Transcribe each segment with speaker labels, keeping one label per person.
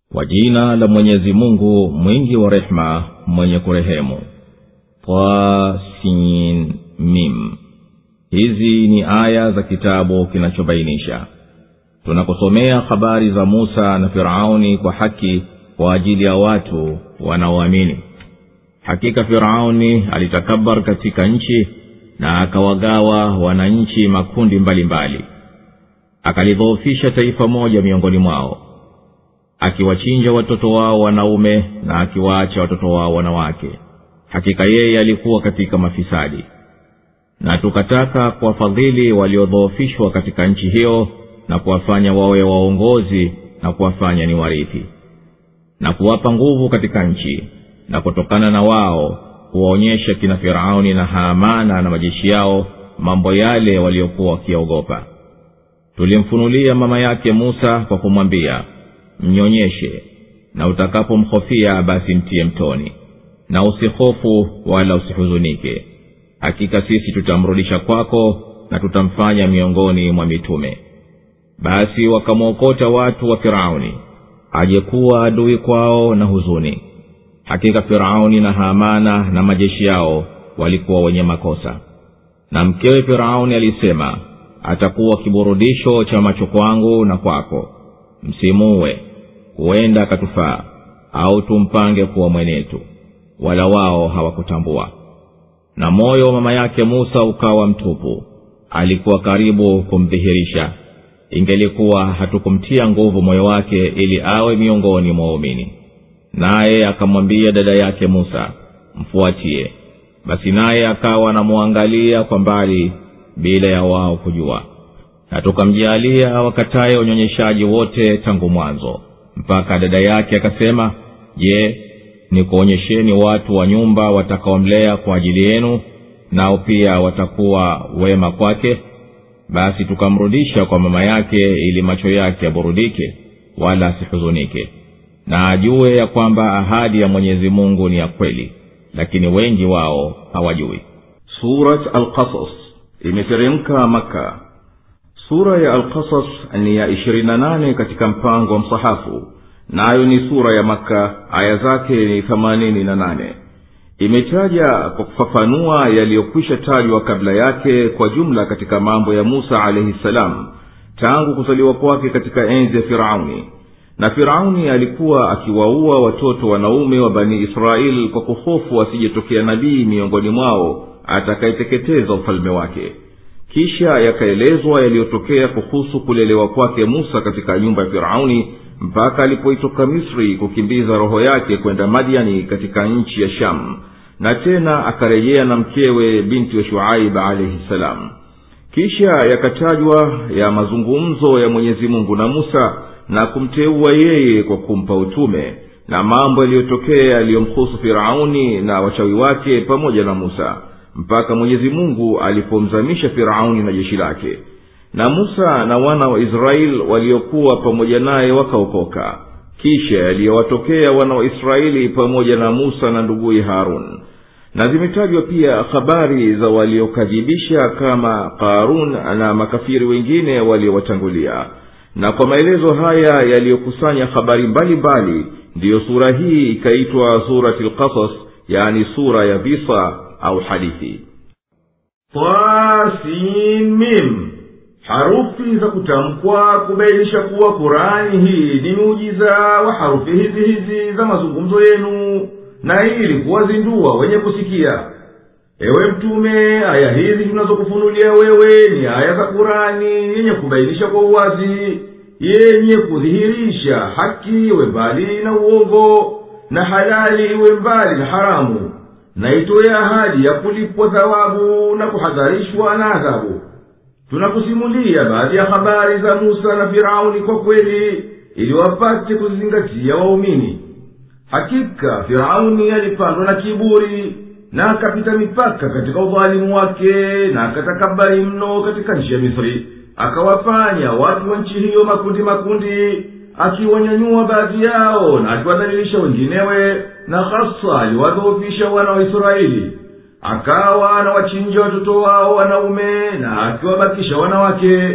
Speaker 1: kwa jina la mwenyezi mungu mwingi wa rehema mwenye kurehemu tasin mim hizi ni aya za kitabu kinachobainisha tunakusomea habari za musa na firauni kwa haki kwa ajili ya watu wanaoamini hakika firauni alitakabar katika nchi na akawagawa wananchi makundi mbalimbali mbali. akalidhoofisha taifa moja miongoni mwao akiwachinja watoto wao wanaume na akiwaacha watoto wao wanawake hakika yeye alikuwa katika mafisadi na tukataka kuwafadhili waliodhoofishwa katika nchi hiyo na kuwafanya wawe waongozi na kuwafanya ni warithi na kuwapa nguvu katika nchi na kutokana na wao kuwaonyesha kina firauni na haamana na majeshi yao mambo yale waliokuwa wakiogopa tulimfunulia mama yake musa kwa kumwambia mnyonyeshe na utakapomhofia basi mtiye mtoni na usihofu wala usihuzunike hakika sisi tutamrudisha kwako na tutamfanya miongoni mwa mitume basi wakamwokota watu wa firauni ajekuwa adui kwao na huzuni hakika firauni na hamana na majeshi yao walikuwa wenye makosa na mkewe firauni alisema atakuwa kiburudisho cha macho kwangu na kwako msimuwe huenda akatufaa au tumpange kuwa mwenetu wala wao hawakutambua na moyo wa mama yake musa ukawa mtupu alikuwa karibu kumdhihirisha ingelikuwa hatukumtia nguvu moyo wake ili awe miongoni mwa waumini naye akamwambia dada yake musa mfuatie basi naye akawa anamwangalia kwa mbali bila ya wao kujua na tukamjaalia wakataye unyonyeshaji wote tangu mwanzo mpaka dada yake akasema je nikuonyesheni watu wa nyumba watakaomlea kwa ajili yenu nao pia watakuwa wema kwake basi tukamrudisha kwa mama yake ili macho yake yaburudike wala asihuzunike na ajue ya kwamba ahadi ya mwenyezi mungu ni ya kweli lakini wengi wao hawajui
Speaker 2: surat alqasas imeteremka maka sura ya alqasas ni ya ishirini na nane katika mpango wa msahafu nayo ni sura ya maka aya zake ni themanini na nane imetaja kwa kufafanua yaliyokwisha tajwa kabla yake kwa jumla katika mambo ya musa alaihi ssalam tangu kuzaliwa kwake katika enzi ya firauni na firauni alikuwa akiwaua watoto wanaume wa bani israeli kwa kuhofu asijetokea nabii miongoni mwao atakayeteketeza ufalme wake kisha yakaelezwa yaliyotokea kuhusu kulelewa kwake musa katika nyumba ya firauni mpaka alipoitoka misri kukimbiza roho yake kwenda madiani katika nchi ya shamu na tena akarejea na mkewe binti wa shuaib alaihi salam kisha yakatajwa ya mazungumzo ya mwenyezi mungu na musa na kumteua yeye kwa kumpa utume na mambo yaliyotokea yaliyomhusu firauni na wachawi wake pamoja na musa mpaka mwenyezi mungu alipomzamisha firauni na jeshi lake na musa na wana wa israeli waliokuwa pamoja naye wakaokoka kisha yaliyowatokea wana wa israeli pamoja na musa na nduguye harun na zimetajwa pia habari za waliokadhibisha kama qarun na makafiri wengine waliowatangulia na kwa maelezo haya yaliyokusanya habari mbalimbali ndiyo sura hii ikaitwa surati lqasas yani sura ya visa au hadithi tasimim harufi za kutamkwa kubainisha kuwa kurani hii ni muujiza wa harufi hizi hizi za mazungumzo yenu na ili kuwazindua wenye kusikia ewe mtume aya hizi tunazokufunulia wewe ni aya za kurani yenye kubainisha kwa uwazi yenye kudhihirisha haki iwe mbali na uongo na halali iwe mbali na haramu na itoye ahadi ya kulipwa thawabu na kuhadharishwa na adhabu tunakusimulia baadhi ya habari za musa na firauni kwa kweli ili wapate kuzingatia waumini hakika firauni alipandwa na kiburi na akapita mipaka katika udhalimu wake na akatakabari mno katika nchi ya misri akawafanya watu wa nchi hiyo makundi makundi akiwanyanyua baadhi yao na akiwadhalilisha wenginewe na hasa aliwadhoofisha wana wa israeli akawa anawachinja watoto wao wanaume na akiwabakisha wanawake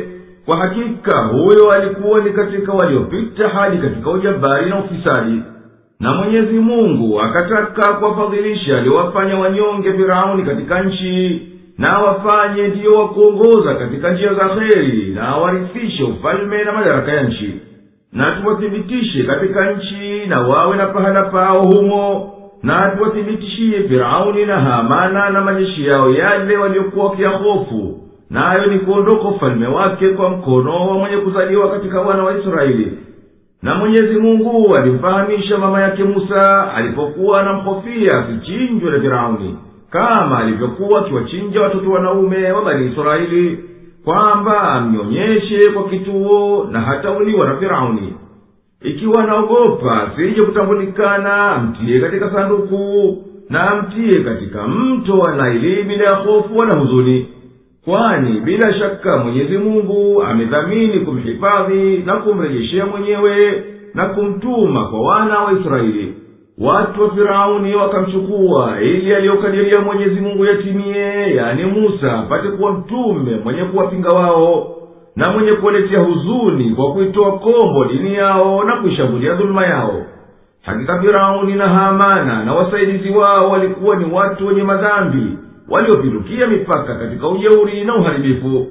Speaker 2: kwa hakika huyo alikuwa ni katika waliopita hadi katika ujabari na ufisadi na mwenyezi mungu akataka kuwafadhilisha aliowafanya wanyonge firauni katika nchi na wafanye ndiyo wakuongoza katika njia za kheri na awarithishe ufalme na madaraka ya nchi na tuwathibitishe katika nchi na wawe na pahala pao humo na tuwathibitishie firauni na hamana na majeshi yao yale waliokuwa wakiyahofu nayo ni kuondoka ufalme wake kwa mkono wa mwenye kuzaliwa katika wana wa israeli na mwenyezi mungu alimfahamisha mama yake musa alipokuwa anamhofia asichinjwe na firauni kama alivyokuwa akiwachinja watoto wanaume wa bani israeli kwamba amnyonyeshe kwa kituo na hatauliwa na firauni ikiwa anaogopa asije kutambulikana amtiye katika sanduku na amtiye katika mto wa naili bila ya hofu wala huzuni kwani bila shaka mwenyezi mungu amedhamini kumhifadhi na kumrejeshea mwenyewe na kumtuma kwa wana wa israeli watu wa firauni wakamchukua ili aliyokadiria mwenyezi mungu yatimie yani musa apate kuwa mtume mwenye kuwapinga wao na mwenye kuwaletea huzuni kwa kuitoa kombo dini yao na kuishambulia dhuluma yao hakika firauni na hamana na wasaidizi wao walikuwa ni watu wenye madhambi waliopindukia mipaka katika ujeuri na uharibifu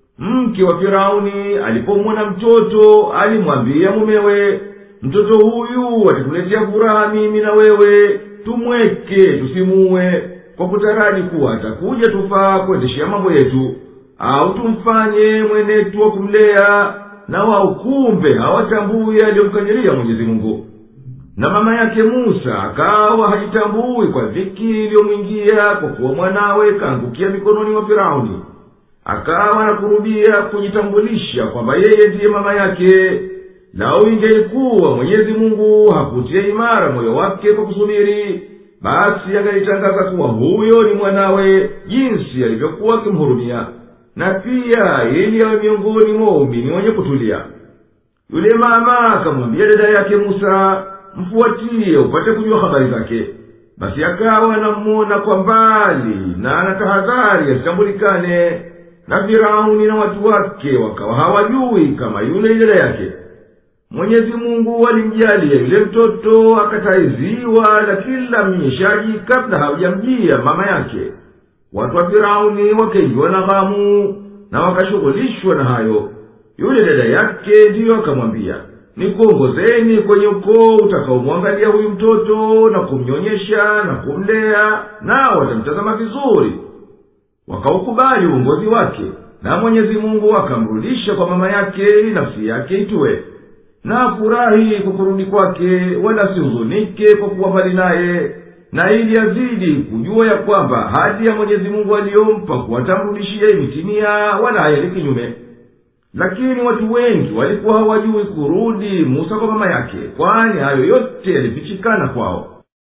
Speaker 2: mke wa firauni alipomwona mtoto alimwambia mumewe mtoto huyu atatuletea furaha mimi na wewe tumweke tusimuwe kwa kutaraji kuwa atakuja tufaa kuendeshea mambo yetu au tumfanye mwenetu wa kumlea na wao kumbe hawatambui aliyomkadiria mwenyezi mungu na mama yake musa akawa hajitambui kwa dhiki iliyomwingia kwa kuwa mwanawe kaangukia mikononi mwa firauni akawa nakurubia kujitambulisha kwamba yeye ndiye mama yake lau ingelikuwa mwenyezi mungu hakutia imara moyo wake kwa kusubiri basi angalitangaza kuwa huyo ni mwanawe jinsi alivyokuwa akimhurumia na pia ili awe miongoni mwa waumini wenye kutulia yule mama akamwambia dada yake musa mfuatiye upate kujua habari zake basi akawa anammona kwa mbali na anatahadhari asitambulikane na firauni na watu wake wakawa hawajui kama yule ni dada yake mwenyezi mungu alimjalia yule mtoto akataiziwa na kila mnyeshaji kabla hawajamjia mama yake watu wa firauni wakaingiwa na ghamu na wakashughulishwa na hayo yule dada yake ndiyo akamwambia nikuongozeni kwenye ukoo utakaomwangalia huyu mtoto na kumnyonyesha na kumlea nao watamtazama vizuri wakaukubali uongozi wake na mwenyezi mungu akamrudisha kwa mama yake ili nafsi yake itue na afurahi kwa kurudi kwake wala asihuzunike kwa kuwa mbali naye na ili azidi kujua ya kwamba hadi ya mwenyezi mungu aliyompa kuwatamrudishia imetimia wala hayali kinyume lakini watu wengi walikuwa hawajui kurudi musa kwa mama yake kwani hayo yote yalifichikana kwao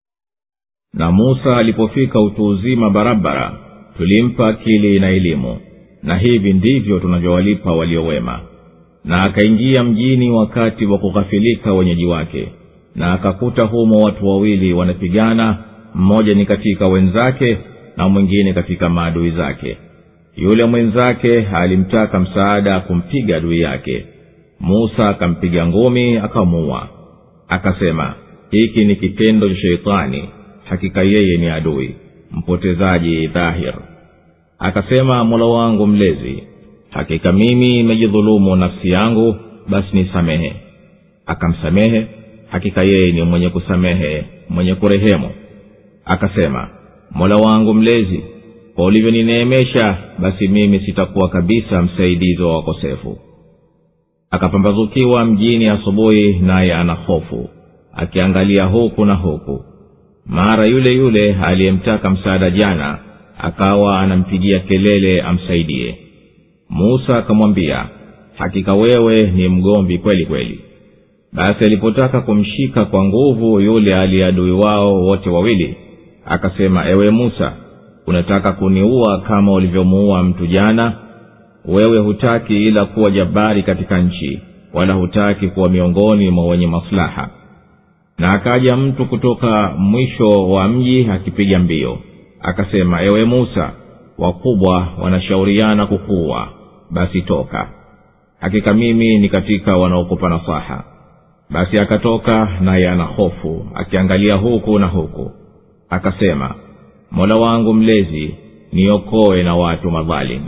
Speaker 1: na musa alipofika utu uzima barabara tulimpa akili na elimu na hivi ndivyo tunavyowalipa waliowema na akaingia mjini wakati wa kughafilika wenyeji wake na akakuta humo watu wawili wanapigana mmoja ni katika wenzake na mwingine katika maadui zake yule mwenzake alimtaka msaada kumpiga adui yake musa akampiga ngumi akamuua akasema hiki ni kitendo cha sheitani hakika yeye ni adui mpotezaji dhahir akasema mola wangu mlezi hakika mimi imejidhulumu nafsi yangu basi nisamehe akamsamehe hakika yeye ni mwenye kusamehe mwenye kurehemu akasema mola wangu mlezi kwa ulivyonineemesha basi mimi sitakuwa kabisa msaidizi wa wakosefu akapambazukiwa mjini asubuhi naye ana hofu akiangalia huku na huku mara yule yule aliyemtaka msaada jana akawa anampigia kelele amsaidie musa akamwambia hakika wewe ni mgomvi kweli kweli basi alipotaka kumshika kwa nguvu yule aliyeadui wao wote wawili akasema ewe musa unataka kuniua kama ulivyomuua mtu jana wewe hutaki ila kuwa jabari katika nchi wala hutaki kuwa miongoni mwa wenye maslaha na akaja mtu kutoka mwisho wa mji akipiga mbio akasema ewe musa wakubwa wanashauriana kukuwa basi toka hakika mimi ni katika wanaokupa nasaha basi akatoka naye ana hofu akiangalia huku na huku akasema mola wangu mlezi niokoe na watu madhalimu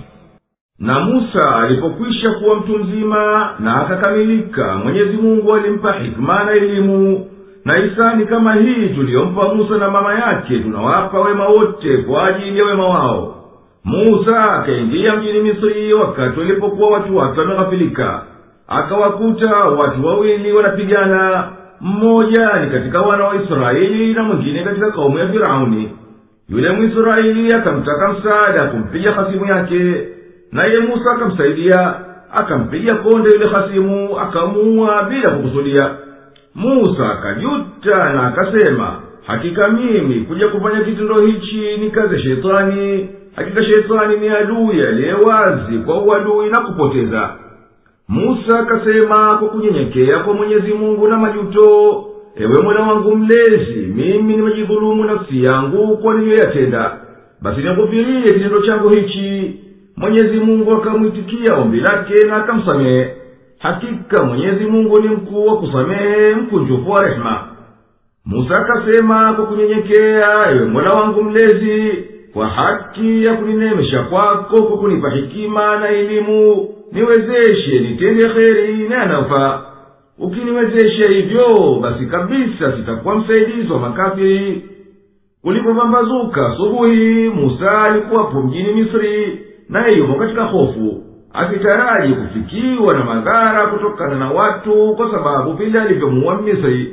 Speaker 2: na musa alipokwisha kuwa mtu mzima na akakamilika mwenyezi mungu alimpa hikma na elimu na hisani kama hii tuliyompa musa na mama yake tunawapa wema wote kwa ajili ya wema wao musa akaingia mjini misri wakati walipokuwa watu wake wameghafilika akawakuta watu wawili wanapigana mmoja ni katika wana wa israeli na mwingine katika kaumu ya firauni yule mwisraeli akamtaka msaada kumpiga hasimu yake naye musa akamsaidia akampiga konde yule hasimu akamuua bila kukusudia musa akajuta na akasema hakika mimi kuja kufanya kitendo hichi ni kazi ya shetani hakika shetani ni adui aliye wazi kwa uadui na kupoteza musa akasema kwa kunyenyekea kwa mwenyezi mungu na majuto ewe mola wangu mlezi mimi nimejidhulumu nafsi yangu kwa niliyoyatenda basi nikufirie kitendo changu hichi mwenyezi mungu akamwitikia ombi lake na akamsamehe hakika mwenyezi mungu ni mkuu wa kusamehe mkunjufu wa rehema musa akasema kwa kunyenyekea ewe mola wangu mlezi kwa haki ya kuninemesha kwako kwa kunipa hikima na elimu niwezeshe nitende kheri na yanayofaa ukiniwezesha hivyo basi kabisa sitakuwa msaidizi wa makafiri kulipopambazuka asubuhi musa alikuwapo mjini misri naye yupo katika hofu akitaraji kufikiwa na madhara kutokana na watu kwa sababu vile alivyomuua misri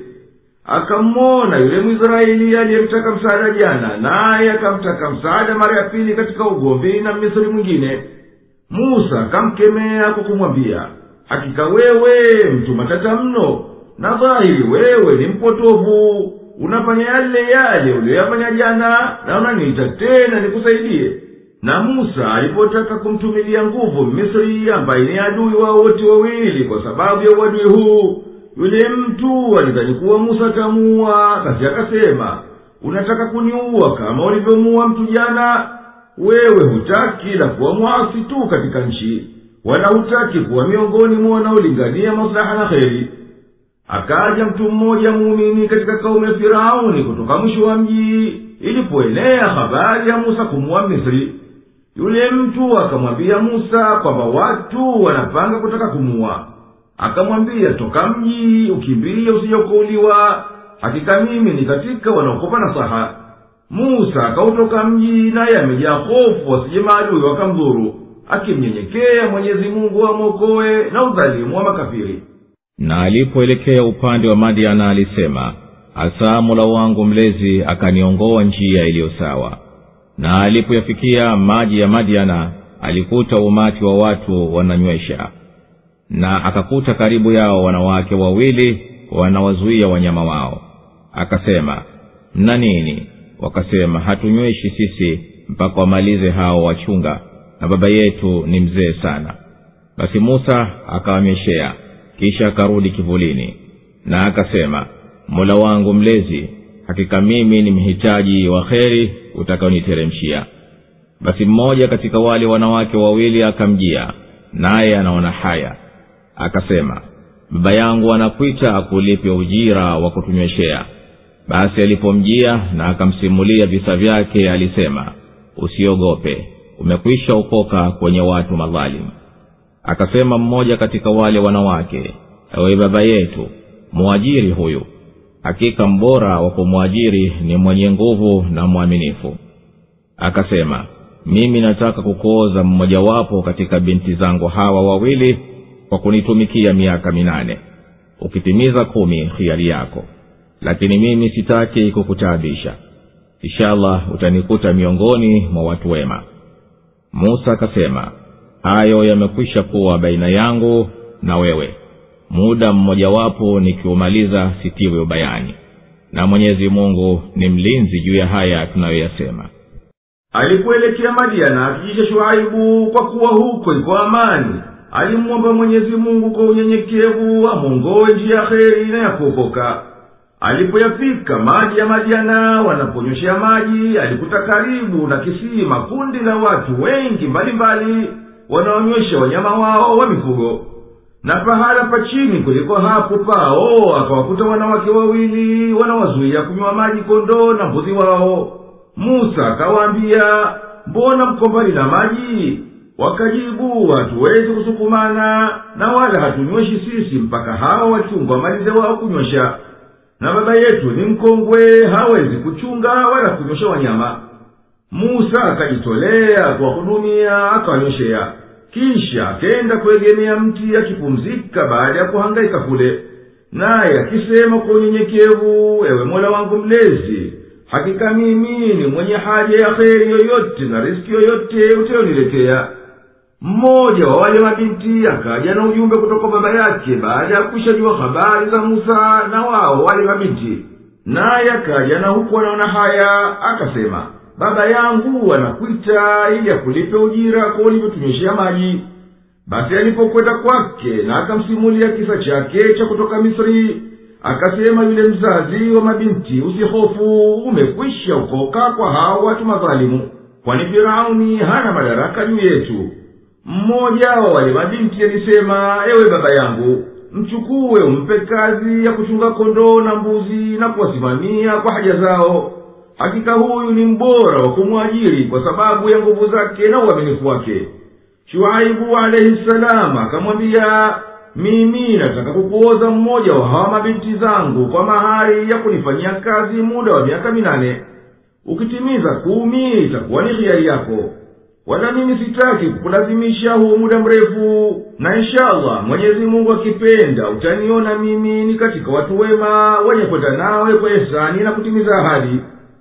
Speaker 2: akammona yule mwisraeli aliyemtaka msaada jana naye akamtaka msaada mara ya pili katika ugomvi na misri mwingine musa akamkemea kwa kumwambia hakika wewe mtu matata mno na dhahiri wewe ni mpotovu unafanya yale yale uliyoyafanya jana na unaniita tena nikusaidie na musa alipotaka kumtumilia nguvu misri ambaye ni adui wao wote wawili kwa sababu ya uadui huu yule mtu alidhani kuwa musa atamuua basi akasema unataka kuniua kama ulivyomuua mtu jana wewe hutaki la kuwa mwasi tu katika nchi wala hutaki kuwa miongoni mwa wanaolingania maslaha na kheri akaja mtu mmoja muumini katika kaumu ya firauni kutoka mwisho wa mji ilipoenea habari ya musa kumuwa misri yule mtu akamwambia musa kwamba watu wanapanga kutaka kumuwa akamwambia toka mji ukimbilie usijokouliwa hakika mimi ni katika wanaokopa nasaha musa akautoka mji naye amejaa hofu wasije maadui wakamdhuru akimnyenyekea mwenyezi mungu amwokowe na udhalimu wa makafiri
Speaker 1: na alipoelekea upande wa madiana alisema hasa mola wangu mlezi akaniongoa njia iliyo sawa na alipoyafikia maji ya madiana alikuta umati wa watu wananywesha na akakuta karibu yao wanawake wawili wanawazuia wanyama wao akasema mna nini wakasema hatunyweshi sisi mpaka wamalize hao wachunga na baba yetu ni mzee sana basi musa akawanyweshea kisha akarudi kivulini na akasema mola wangu mlezi hakika mimi ni mhitaji wa kheri utakaoniteremshia basi mmoja katika wale wanawake wawili akamjia naye anaona haya akasema baba yangu anakwita akulipe ujira wa kutunyweshea basi alipomjia na akamsimulia visa vyake alisema usiogope umekwisha okoka kwenye watu madhalimu akasema mmoja katika wale wanawake ewe baba yetu mwajiri huyu hakika mbora wa kumwajiri ni mwenye nguvu na mwaminifu akasema mimi nataka kukuoza mmojawapo katika binti zangu hawa wawili kwa kunitumikia miaka minane ukitimiza kumi hiari yako lakini mimi sitaki kukutaabisha inshallah utanikuta miongoni mwa watu wema musa akasema hayo yamekwisha kuwa baina yangu na wewe muda mmojawapo nikiumaliza sitiwe ubayani na mwenyezi mungu ni mlinzi juu ya haya tunayoyasema
Speaker 2: alipoelekea madiana akijisha shuaibu kwa kuwa huko iko amani alimwomba mwenyezi mungu kwa unyenyekevu amwongowe njia ya kheri na ya kuokoka alipoyafika maji ya madiana wanaponyoshea maji alikuta karibu na kisima kundi la watu wengi mbalimbali wanaonywesha wanyama wao wa mifugo na pahala pa chini kuliko hapo pao akawakuta wanawake wawili wanawazuia kunywa maji kondoo na mbuzi wao musa akawaambia mbona mko mbali na maji wakajibu hatuwezi kusukumana na wala hatunyweshi sisi mpaka hawa wachungwa malize wao kunywesha na baba yetu ni mkongwe hawezi kuchunga wala kunywesha wanyama musa akajitolea kuwahudumia akawanyweshea kisha akenda kuegemea mti akipumzika baada ya kuhangaika kule naye akisema kwa unyenyekevu ewe mola wangu mlezi hakika mimi ni mwenye haja ya kheri yoyote na riski yoyote utayoniletea mmoja wa wale mabinti akaja na ujumbe kutoka baba yake baada ya kuishajua habari za musa na wao wale mabinti naye akaja na huku anaona haya akasema baba yangu anakwita ili akulipe ujira kwa ulivyotunyweshea maji basi alipokwenda kwake na akamsimulia kisa chake cha kutoka misri akasema yule mzazi wa mabinti usihofu umekwisha ukoka kwa hao watu madhalimu kwani firauni hana madaraka juu yetu mmoja wa wale mabinti alisema ewe baba yangu mchukue umpe kazi ya kuchunga kondoo na mbuzi na kuwasimamia kwa haja zao hakika huyu ni mbora wa kumwajiri kwa sababu ya nguvu zake na uaminifu wake shuaibu alaihi salamu akamwambia mimi nataka kukuoza mmoja wa hawa mabinti zangu kwa mahari ya kunifanyia kazi muda wa miaka minane ukitimiza kumi itakuwa ni hiari yako wala mimi sitaki kukulazimisha huo muda mrefu na inshallah mwenyezi mungu akipenda utaniona mimi ni katika watu wema wenye kwenda nawe kwa ihsani na kutimiza ahadi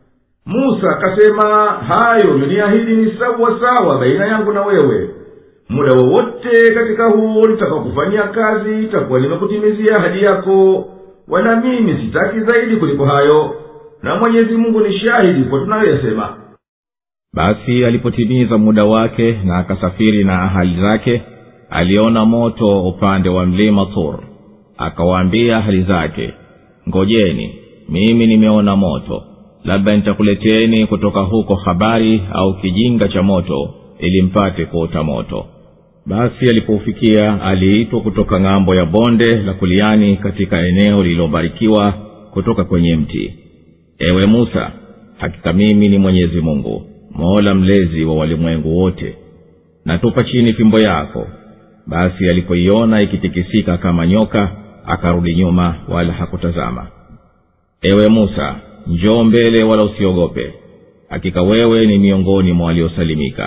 Speaker 2: musa akasema hayo uliniahidi ni sawa sawa baina yangu na wewe muda wowote katika huo nitakakufanyia kazi itakuwa nimekutimizia ahadi yako wala mimi sitaki zaidi kuliko hayo na mwenyezi mungu ni shahidi kwa tunayoyasema
Speaker 1: basi alipotimiza muda wake na akasafiri na ahali zake aliona moto upande wa mlima tur akawaambia ahali zake ngojeni mimi nimeona moto labda nitakuleteni kutoka huko habari au kijinga cha moto ili mpate kuota moto basi alipoufikia aliitwa kutoka ng'ambo ya bonde la kuliani katika eneo lililobarikiwa kutoka kwenye mti ewe musa hakika mimi ni mwenyezi mungu mola mlezi wa walimwengu wote natupa chini fimbo yako basi alipoiona ikitikisika kama nyoka akarudi nyuma wala hakutazama ewe musa njoo mbele wala usiogope hakika wewe ni miongoni mwa waliosalimika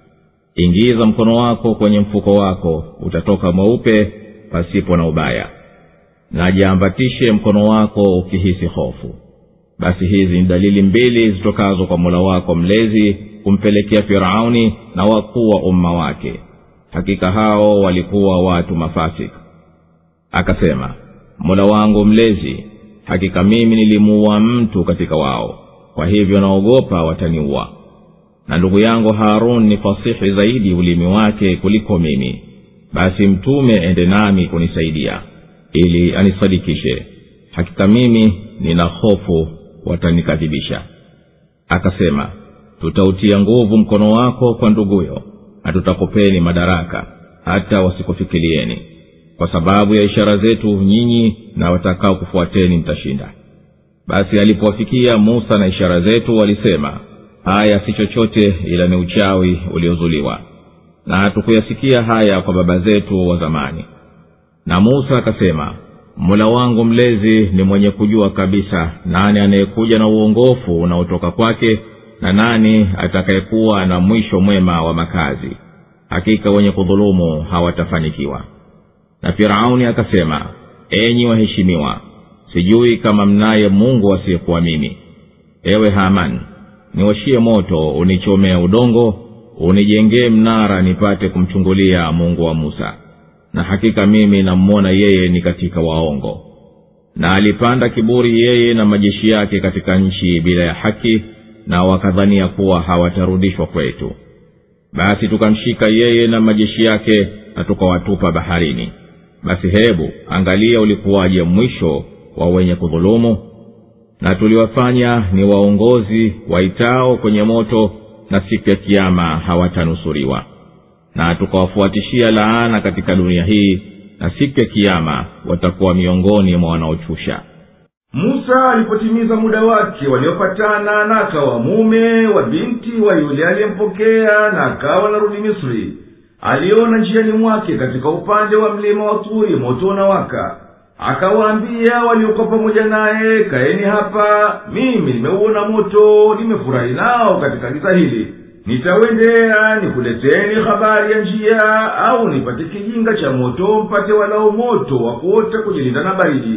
Speaker 1: ingiza mkono wako kwenye mfuko wako utatoka mweupe pasipo na ubaya na jiambatishe mkono wako ukihisi hofu basi hizi ni dalili mbili zitokazo kwa mola wako mlezi kumpelekea firauni na wakuu wa umma wake hakika hao walikuwa watu mafasik akasema mola wangu mlezi hakika mimi nilimuua mtu katika wao kwa hivyo naogopa wataniua na ndugu yangu harun ni fasihi zaidi ulimi wake kuliko mimi basi mtume ende nami kunisaidia ili anisadikishe hakika mimi nina hofu watanikadhibisha akasema tutautia nguvu mkono wako kwa nduguyo na tutakupeni madaraka hata wasikufikirieni kwa sababu ya ishara zetu nyinyi na watakao kufuateni mtashinda basi alipowafikia musa na ishara zetu walisema haya si chochote ila ni uchawi uliozuliwa na hatukuyasikia haya kwa baba zetu wa zamani na musa akasema mola wangu mlezi ni mwenye kujua kabisa nani anayekuja na uongofu unaotoka kwake na nani atakayekuwa na mwisho mwema wa makazi hakika wenye kudhulumu hawatafanikiwa na firauni akasema enyi waheshimiwa sijui kama mnaye mungu asiyekuwa mimi ewe haman niwashie moto unichomea udongo unijengee mnara nipate kumchungulia mungu wa musa na hakika mimi nammona yeye ni katika waongo na alipanda kiburi yeye na majeshi yake katika nchi bila ya haki na wakadhania kuwa hawatarudishwa kwetu basi tukamshika yeye na majeshi yake na tukawatupa baharini basi hebu angalia ulikuwaje mwisho wa wenye kudhulumu na tuliwafanya ni waongozi waitao kwenye moto na siku ya kiama hawatanusuriwa na tukawafuatishia laana katika dunia hii na siku ya kiama watakuwa miongoni mwa wanaochusha
Speaker 2: musa alipotimiza muda wake waliopatana na akawa mume wa binti wa yule aliyempokea na akawa narudi misri aliona njiani mwake katika upande wa mlima wa turi moto unawaka akawaambia waliokuwa pamoja naye kaeni hapa mimi nimeuona moto nimefurahi nao katika giza hili nitawendea nikuleteni habari ya njia au nipate kijinga cha moto mpate walao moto wa kuota kujilinda na baridi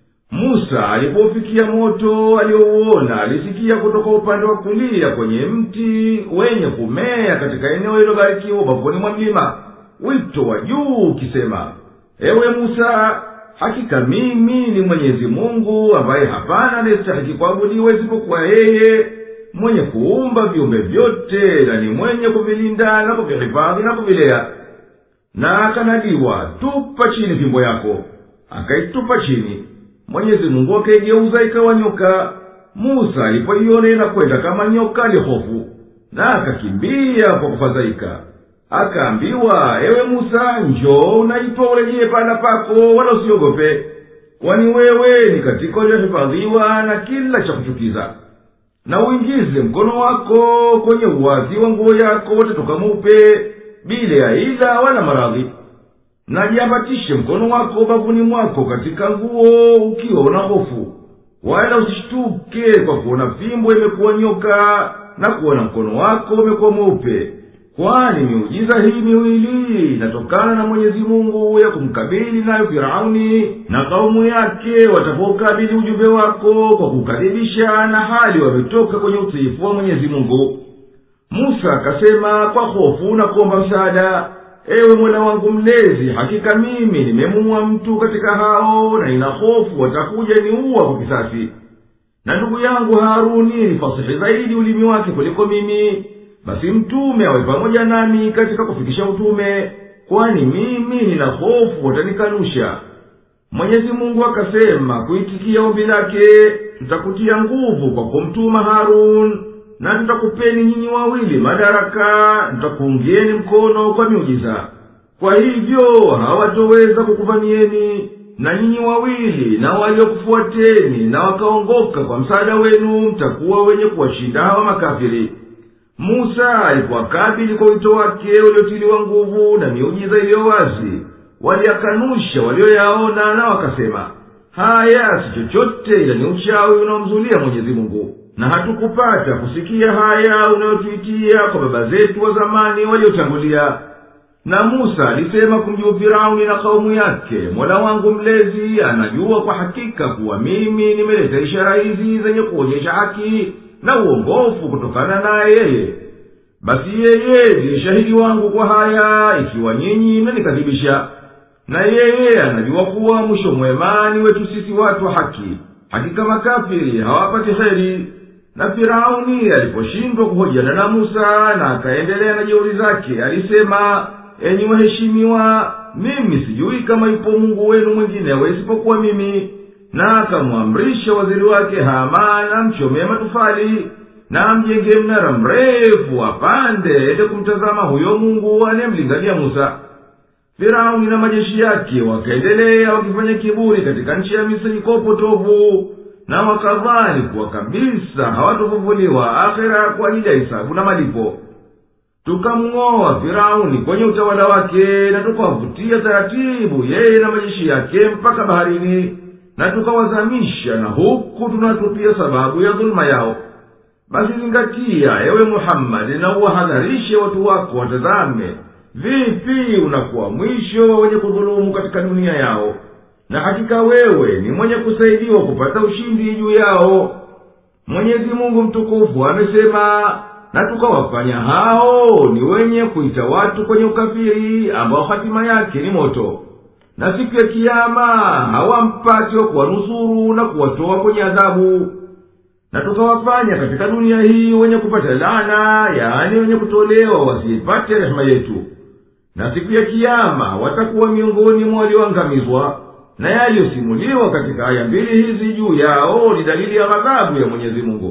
Speaker 2: musa alipoufikia moto aliyouona alisikia kutoka upande wa kulia kwenye mti wenye kumea katika eneo lilobarikiwa ubavuni mwa mlima wito wa juu ukisema ewe musa hakika mimi ni mwenyezi mungu ambaye hapana anayestahiki kuabudiwa isipokuwa yeye mwenye kuumba viumbe vyote na ni mwenye kuvilinda na kuvihifadhi na kuvilea na akanadiwa tupa chini fimbo yako akaitupa chini mwenyezi mungu akaigeuza ikawa nyoka musa alipoiona inakwenda kama nyoka alihofu na akakimbia kwa kufadhaika akaambiwa ewe musa njoo unaitwa urejee pahala pako wala usiogope kwani wewe ni katika uliohifadhiwa na kila cha kuchukiza na uingize mkono wako kwenye uwazi wa nguo yako utatoka mweupe bila ya ila wala maradhi na jiambatishe mkono wako bavuni mwako katika nguo ukiwa una hofu wala usishtuke kwa kuona fimbo imekuwa nyoka na kuona mkono wako umekuwa mweupe kwani miujiza hii miwili inatokana na mwenyezi mungu ya kumkabili nayo firauni na kaumu yake watapoukabili ujumbe wako kwa kukadhibisha na hali wametoka kwenye utiifu wa mwenyezi mungu musa akasema kwa hofu na kuomba msaada ewe mola wangu mlezi hakika mimi nimemuua mtu katika hao na nina hofu watakuja niuwa kwa kisasi na ndugu yangu haruni ni fasihi zaidi ulimi wake kuliko mimi basi mtume awe pamoja nami katika kufikisha utume kwani mimi nina hofu watanikanusha mwenyezi mungu akasema kuitikia ombi lake tutakutia nguvu kwa kumtuma harun na tutakupeni nyinyi wawili madaraka tutakuungieni mkono kwa miujiza kwa hivyo hawatoweza kukuvamieni na nyinyi wawili na waliokufuateni na wakaongoka kwa msaada wenu mtakuwa wenye kuwashinda hawa makafiri musa alipowakabili kwa wito wake uliotiliwa nguvu na miujiza iliyo wazi waliyakanusha walioyaona na wakasema haya si chochote ila ni uchawi unaomzulia mwenyezi mungu na hatukupata kusikia haya unayotuitia kwa baba zetu wa zamani waliotangulia na musa alisema kumjibu firauni na kaumu yake mola wangu mlezi anajua kwa hakika kuwa mimi nimeleta ishara hizi zenye kuonyesha haki na uongofu kutokana naye yeye basi yeye ndiye shahidi wangu kwa haya ikiwa nyinyi mnanikadhibisha na yeye anajua kuwa mwisho mwema ni wetu sisi watu wa haki hakika makafiri hawapati heri na firauni aliposhindwa kuhojiana na musa na akaendelea na jeuri zake alisema enyi waheshimiwa mimi sijui kama yupo mungu wenu mwinginewe isipokuwa mimi na akamwamrisha waziri wake haman amchomee matufali na amjenge mnara mrefu apande ende kumtazama huyo mungu anayemlingania musa firauni na majeshi yake wakaendelea wakifanya kiburi katika nchi ya misri kwa upotovu na wakadhani kuwa kabisa hawatofufuliwa akhera kwa ajili ya hisabu na malipo tukamng'oa firauni kwenye utawala wake na tukawavutia taratibu yeye na majeshi yake mpaka baharini na tukawazamisha na huku tunatupia sababu ya dhuluma yao basi zingatia ewe muhammadi na uwahadharishe watu wako watazame vipi unakuwa mwisho wenye kudhulumu katika dunia yao na hakika wewe ni mwenye kusaidiwa kupata ushindi juu yao mwenyezi mungu mtukufu amesema na tukawafanya hao ni wenye kuita watu kwenye ukafiri ambao hatima yake ni moto na siku ya kiama hawampati wa kuwanusuru na kuwatoa kwenye adhabu na tukawafanya katika dunia hii wenye kupata lana yaani wenye kutolewa wasiipate rehema yetu na siku ya kiama watakuwa miongoni mwa walioangamizwa na yaliyosimuliwa katika aya mbili hizi juu yao ni dalili ya ghadhabu ya mwenyezi mungu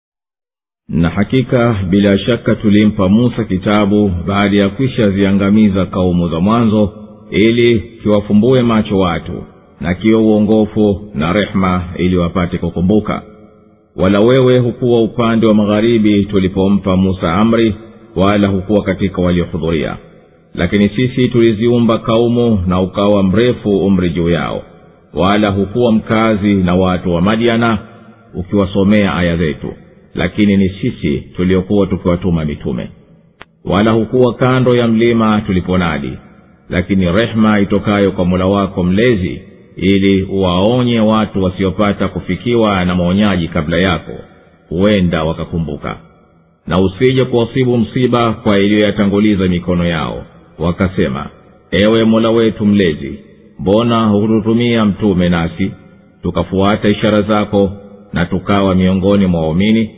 Speaker 1: na hakika bila shaka tulimpa musa kitabu baada ya kwisha ziangamiza kaumu za mwanzo ili kiwafumbue macho watu na kiwe uongofu na rehema ili wapate kukumbuka wala wewe hukuwa upande wa magharibi tulipompa musa amri wala hukuwa katika waliohudhuria lakini sisi tuliziumba kaumu na ukawa mrefu umri juu yao wala hukuwa mkazi na watu wa madiana ukiwasomea aya zetu lakini ni sisi tuliokuwa tukiwatuma mitume wala hukuwa kando ya mlima tuliponadi lakini rehema itokayo kwa mula wako mlezi ili uwaonye watu wasiopata kufikiwa na maonyaji kabla yako huenda wakakumbuka na usije kuwasibu msiba kwa iliyoyatanguliza mikono yao wakasema ewe mola wetu mlezi mbona hututumia mtume nasi tukafuata ishara zako na tukawa miongoni mwa waumini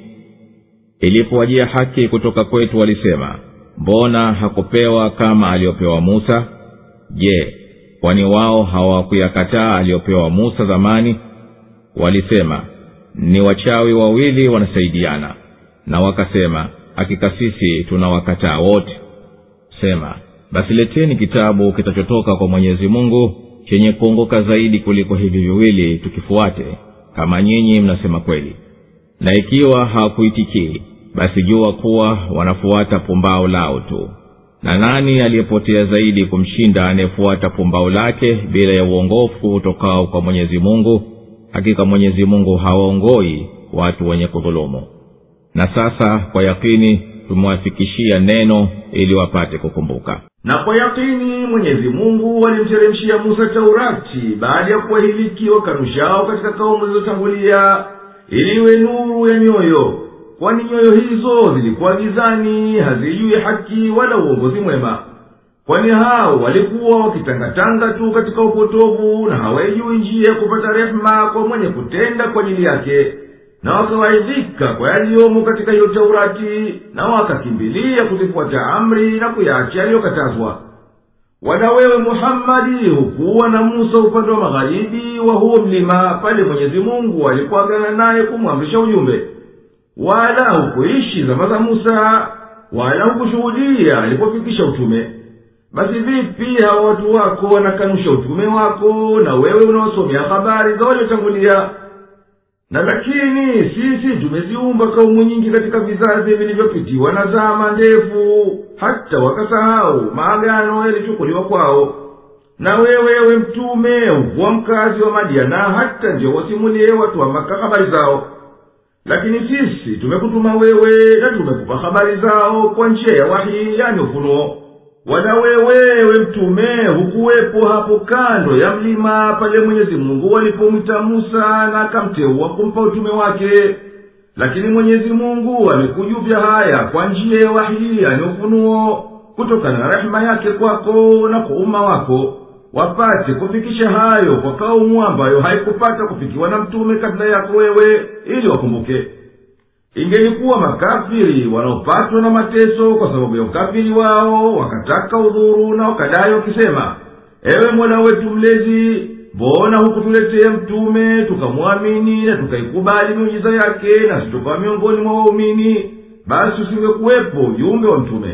Speaker 1: ilipowajia haki kutoka kwetu walisema mbona hakupewa kama aliyopewa musa je kwani wao hawakuyakataa aliyopewa musa zamani walisema ni wachawi wawili wanasaidiana na wakasema hakika sisi tunawakataa wote sema basi leteni kitabu kitachotoka kwa mwenyezi mungu chenye kuongoka zaidi kuliko hivi viwili tukifuate kama nyinyi mnasema kweli na ikiwa hawakuitikii basi jua kuwa wanafuata pumbao lao tu na nani aliyepotea zaidi kumshinda anayefuata pumbao lake bila ya uongofu utokao kwa mwenyezi mungu hakika mwenyezi mungu hawaongoi watu wenye kudhulumu na sasa kwa yakini tumewafikishia neno ili wapate kukumbuka
Speaker 2: na kwa yakini mwenyezi mungu alimteremshia musa taurati baada ya kuwahiliki wakanushao katika kaumu zilizotangulia ili iwe nuru ya nyoyo kwani nyoyo hizo zilikuwa gizani hazijui haki wala uongozi mwema kwani hao walikuwa wakitangatanga tu katika upotovu na hawaijui njia ya kupata rehema kwa mwenye kutenda kwa ajili yake na wakawaidhika kwa yaliyomo katika hiyo taurati na wakakimbilia kuzifuata amri na kuyacha yaliyokatazwa wala wewe muhammadi hukuwa na musa upande wa magharibi wa huo mlima pale mwenyezi mungu alipoagana naye kumwamrisha ujumbe wala hukuishi zama za musa wala hukushuhudia alipofikisha utume basi vipi hawa watu wako wanakanusha utume wako na wewe unaosomea habari za waliotangulia na lakini sisi tumeziumba kaumu nyingi katika vizazi vilivyopitiwa na zama ndefu hata wakasahau maagano yalichukuliwa kwao na wewe we mtume hukuwa mkazi wa madiana hata ndio wasimulie watu wa maka habari zao lakini sisi tumekutuma wewe na tumekupa habari zao kwa njia ya wahi yani ufunuo wala wewe we mtume hukuwepo hapo kando ya mlima pale mwenyezi mungu alipomwita musa na akamteua kumpa utume wake lakini mwenyezi mungu amekujuvya haya kwa njia ya wahi yani ufunuo kutokana na rehema yake kwako na kwa umma wako wapate kufikisha hayo kwa kaumu ambayo haikupata kufikiwa na mtume kabla yako wewe ili wakumbuke ingelikuwa makafiri wanaopatwa na mateso kwa sababu ya ukafiri wao wakataka udhuru na wakadai wakisema ewe mola wetu mlezi mbona hukutuletea mtume tukamwamini na tukaikubali miujiza yake nasi tukawa miongoni mwa waumini basi usingekuwepo ujumbe wa mtume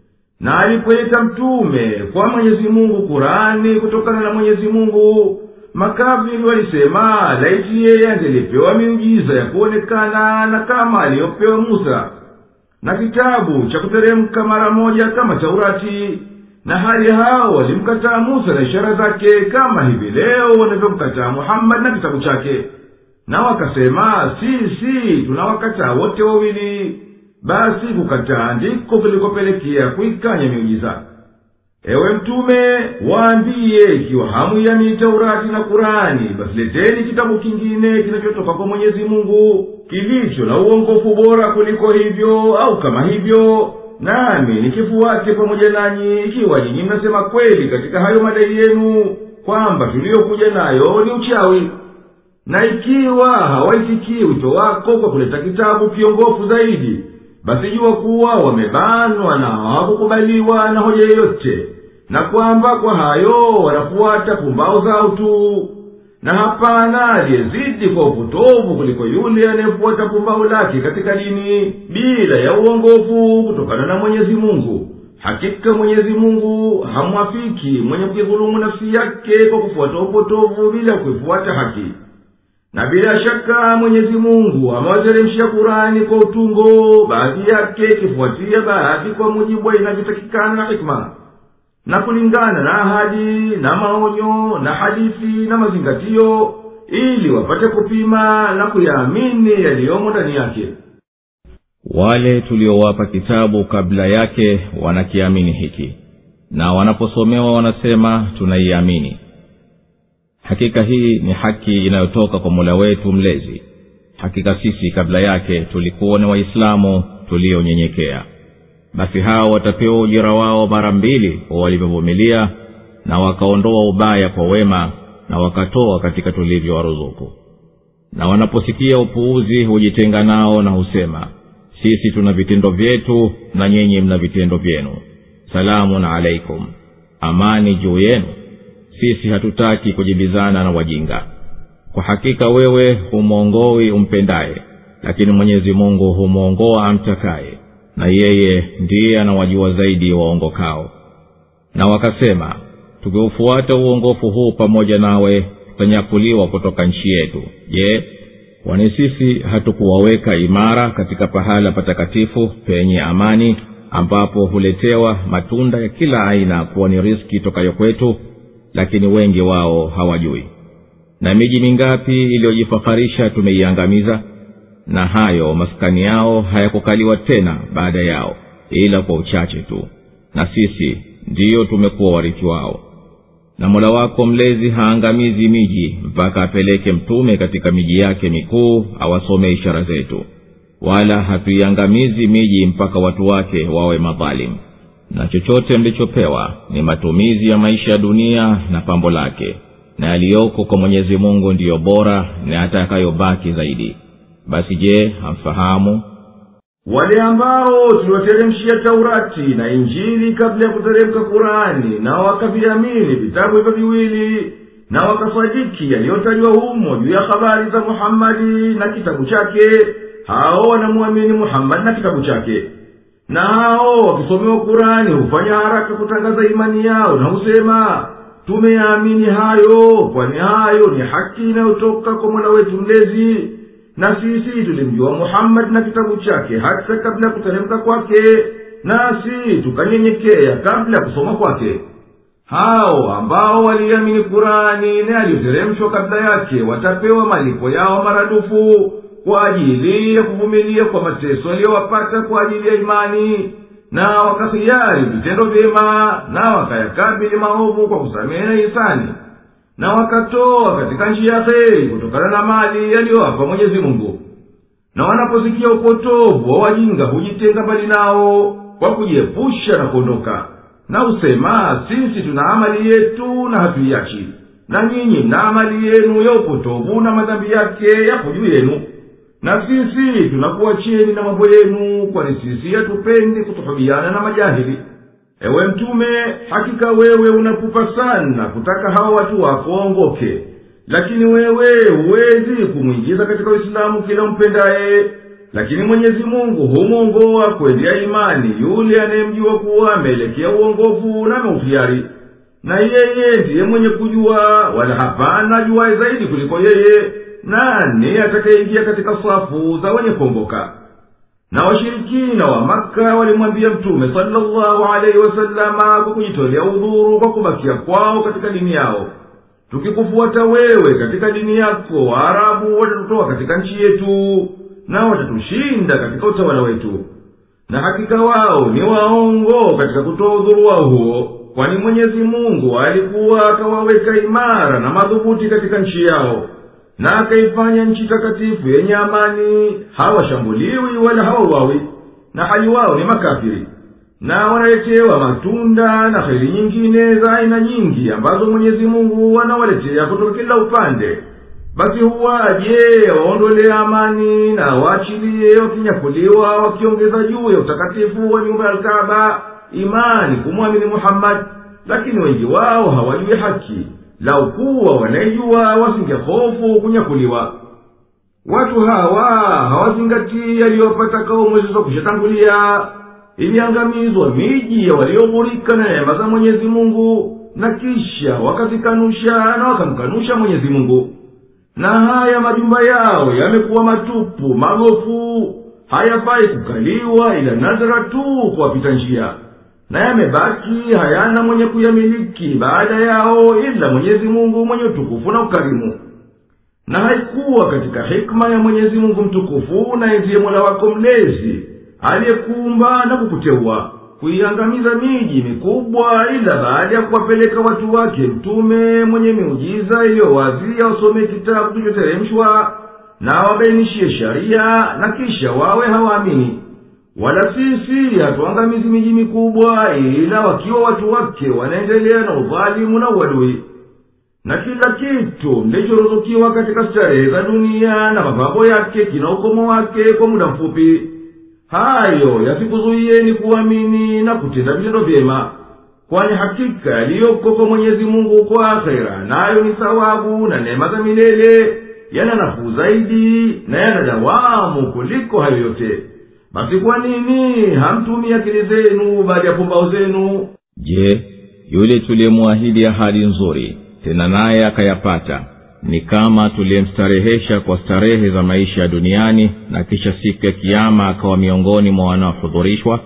Speaker 2: na alipoita mtume kwa mwenyezi mungu kurani kutokana na mwenyezi mungu makafiri walisema laiti yeye angelipewa miujiza ya kuonekana na kama aliyopewa musa na kitabu cha kuteremka mara moja kama taurati na hali hao walimkataa musa na ishara zake kama hivi leo wanavyomkataa muhammadi na kitabu chake na wakasema sisi tunawakataa wote wawili basi kukataa ndiko kulikopelekea kuikanya miujiza ewe mtume waambiye ikiwa hamuiamini taurati na kurani basi leteni kitabu kingine kinachotoka kwa mwenyezi mungu kilicho na uongofu bora kuliko hivyo au kama hivyo nami nikifuate pamoja nanyi ikiwa nyinyi mnasema kweli katika hayo madai yenu kwamba tuliyokuja nayo ni uchawi na ikiwa hawaitikii wito wako kwa kuleta kitabu kiongofu zaidi basi jua kuwa wamebanwa na hawakukubaliwa na hoja yeyote na kwamba kwa hayo wanafuata pumbao zao tu na hapana aliyezidi kwa upotovu kuliko yule anayefuata pumbao lake katika dini bila ya uongofu kutokana na mwenyezi mungu hakika mwenyezi mungu hamwafiki mwenye kujidhulumu nafsi yake kwa kufuata upotovu bila kuifuata haki na bila shaka mwenyezi mungu amewateremshia kurani kwa utungo baadhi yake ikifuatia baadhi kwa mujibu wa inavyotakikana na hikma na kulingana na ahadi na maonyo na hadithi na mazingatio ili wapate kupima na kuyaamini yaliyomo ndani yake
Speaker 1: wale tuliowapa kitabu kabla yake wanakiamini hiki na wanaposomewa wanasema tunaiamini hakika hii ni haki inayotoka kwa mola wetu mlezi hakika sisi kabla yake tulikuwa ni waislamu tulionyenyekea basi hao watapewa ujira wao mara mbili kwa walivyovumilia na wakaondoa ubaya kwa wema na wakatoa katika tulivyowaruzuku na wanaposikia upuuzi hujitenga nao na husema sisi tuna vitendo vyetu na nyinyi mna vitendo vyenu salamun alaikum amani juu yenu sisi hatutaki kujibizana na wajinga kwa hakika wewe humwongowi umpendaye lakini mwenyezi mungu humwongoa amtakaye na yeye ndiye anawajua zaidi waongokao na wakasema tukiufuata uongofu huu pamoja nawe tutanyakuliwa kutoka nchi yetu je kwani sisi hatukuwaweka imara katika pahala patakatifu penye amani ambapo huletewa matunda ya kila aina kuwa ni riski tokayo kwetu lakini wengi wao hawajui na miji mingapi iliyojifaharisha tumeiangamiza na hayo maskani yao hayakukaliwa tena baada yao ila kwa uchache tu na sisi ndiyo tumekuwa warithi wao na mola wako mlezi haangamizi miji mpaka apeleke mtume katika miji yake mikuu awasome ishara zetu wala hatuiangamizi miji mpaka watu wake wawe madhalimu na chochote mlichopewa ni matumizi ya maisha ya dunia na pambo lake na yaliyoko kwa mwenyezi mungu ndiyo bora na yatakayobaki zaidi basi je hamfahamu
Speaker 2: wale ambao tuliwateremshia taurati na injili kabla ya kuteremka kurani na wakaviamini vitabu hivyo viwili na wakasadiki yaliyotajwa humo juu ya habari za muhammadi na kitabu chake hao wanamwamini muhammadi na kitabu chake na hao wakisomewa kurani hufanya haraka kutangaza imani yao na husema tumeyaamini hayo kwani hayo ni haki inayotoka kwa mola wetu mlezi na sisi tulimjua muhammadi na kitabu chake hata kabla ya kuteremka kwake nasi tukanyenyekea kabla ya kusoma kwake hao ambao waliamini kurani na yaliyoteremshwa kabla yake watapewa malipo yao maradufu kwa ajili ya kuvumilia kwa mateso yaliyowapata kwa ajili ya imani na wakahiari vitendo vyema na wakayakabili maovu kwa kusamehe na hisani na wakatoa katika njia ya kheri kutokana na mali yaliyowapa mwenyezi mungu na wanaposikia upotovu wa wajinga hujitenga mbali nao kwa kujiepusha na kuondoka na husema sisi tuna amali yetu na hatuiachi na nyinyi mna amali yenu ya upotovu na madhambi yake yapo juu yenu na sisi tunakuacheni na mambo yenu kwani sisi hatupendi kutuhubiana na majahili ewe mtume hakika wewe unapupa sana kutaka hawa watu wako waongoke lakini wewe huwezi kumwingiza katika uislamu kila umpendaye lakini mwenyezi mungu humwongoa kwendea imani yule anayemjua kuwa ameelekea uongofu na ameuhiari na yeye ndiye mwenye kujua wala hapana ajuwaye zaidi kuliko yeye nani atakayeingia katika safu za wenye kuongoka na washirikina wa maka walimwambia mtume salllahu alaihi wasalama kwa kujitolea udhuru kwa kubakia kwao katika dini yao tukikufuata wewe katika dini yako waarabu watatutoa katika nchi yetu na watatushinda katika utawala wetu na hakika wao ni waongo katika kutoa udhuru wao huo kwani mwenyezi mungu alikuwa akawaweka imara na madhubuti katika nchi yao na akaifanya nchi takatifu yenye amani hawashambuliwi wala hawauawi na hali wao ni makafiri na wanaletewa matunda na heri nyingine za aina nyingi ambazo mwenyezi mungu anawaletea kutoka kila upande basi huwaje waondolee amani na waachilie wakinyakuliwa wakiongeza juu ya utakatifu wa nyumba ya alkaba imani kumwamini muhammadi lakini wengi wao hawajui haki lau kuwa wanaijua wasingehofu kunyakuliwa watu hawa hawazingatii yaliyopata kaumu zilizokwishatangulia iliangamizwa miji ya walioghurika na neema za mwenyezi mungu na kisha wakazikanusha na wakamkanusha mwenyezi mungu na haya majumba yao yamekuwa matupu magofu hayafai kukaliwa ila nadhara tu kuwapita njia na yamebaki hayana mwenye kuyamiliki baada yao ila mwenyezi mungu mwenye utukufu na ukarimu na haikuwa katika hikma ya mwenyezi mungu mtukufu naye ndiye mola wako mlezi aliyekuumba na kukuteua kuiangamiza miji mikubwa ila baada ya kuwapeleka watu wake mtume mwenye miujiza iliyo wazi awasomee kitabu kilichoteremshwa na awabainishie sharia na kisha wawe hawaamini wala sisi hatuangamizi miji mikubwa ila wakiwa watu wake wanaendelea na udhalimu na uadui na kila kitu mlichoruzukiwa katika starehe za dunia na mapambo yake kina ukomo wake kwa muda mfupi hayo yasikuzuiyeni kuamini na kutenda vitendo vyema kwani hakika yaliyoko kwa mwenyezi mungu kwa akhera nayo ni thawabu na neema za milele yana nafuu zaidi na yana dawamu kuliko hayo yote basi kwa nini hamtumii akili zenu baada ya pumbao zenu
Speaker 1: je yule tuliyemwahidi ahadi nzuri tena naye akayapata ni kama tuliyemstarehesha kwa starehe za maisha ya duniani na kisha siku ya kiama akawa miongoni mwa wanaohudhurishwa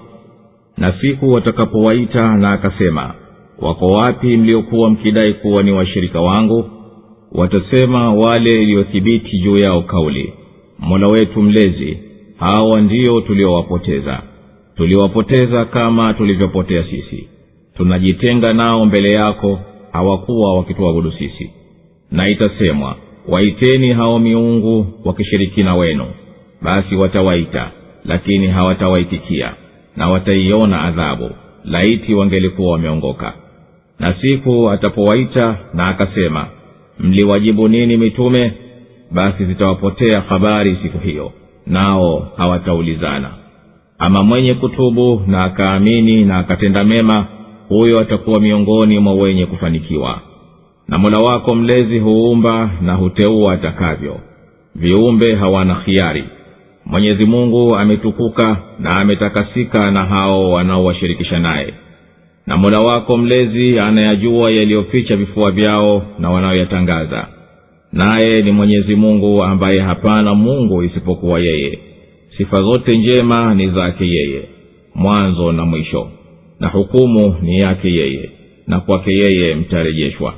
Speaker 1: na siku watakapowaita na akasema wako wapi mliokuwa mkidai kuwa ni washirika wangu watasema wale iliyothibiti juu yao kauli mola wetu mlezi hawa ndio tuliowapoteza tuliwapoteza kama tulivyopotea sisi tunajitenga nao mbele yako hawakuwa wakituabudu sisi na itasemwa waiteni hao miungu wakishirikina wenu basi watawaita lakini hawatawaitikia na wataiona adhabu laiti wangelikuwa wameongoka na siku atapowaita na akasema mliwajibu nini mitume basi zitawapotea habari siku hiyo nao hawataulizana ama mwenye kutubu na akaamini na akatenda mema huyo atakuwa miongoni mwa wenye kufanikiwa na mola wako mlezi huumba na huteua atakavyo viumbe hawana khiari mwenyezi mungu ametukuka na ametakasika na hao wanaowashirikisha naye na mola wako mlezi anayajua yaliyoficha vifua vyao na wanayoyatangaza naye ni mwenyezi mungu ambaye hapana mungu isipokuwa yeye sifa zote njema ni zake yeye mwanzo na mwisho na hukumu ni yake yeye na kwake yeye mtarejeshwa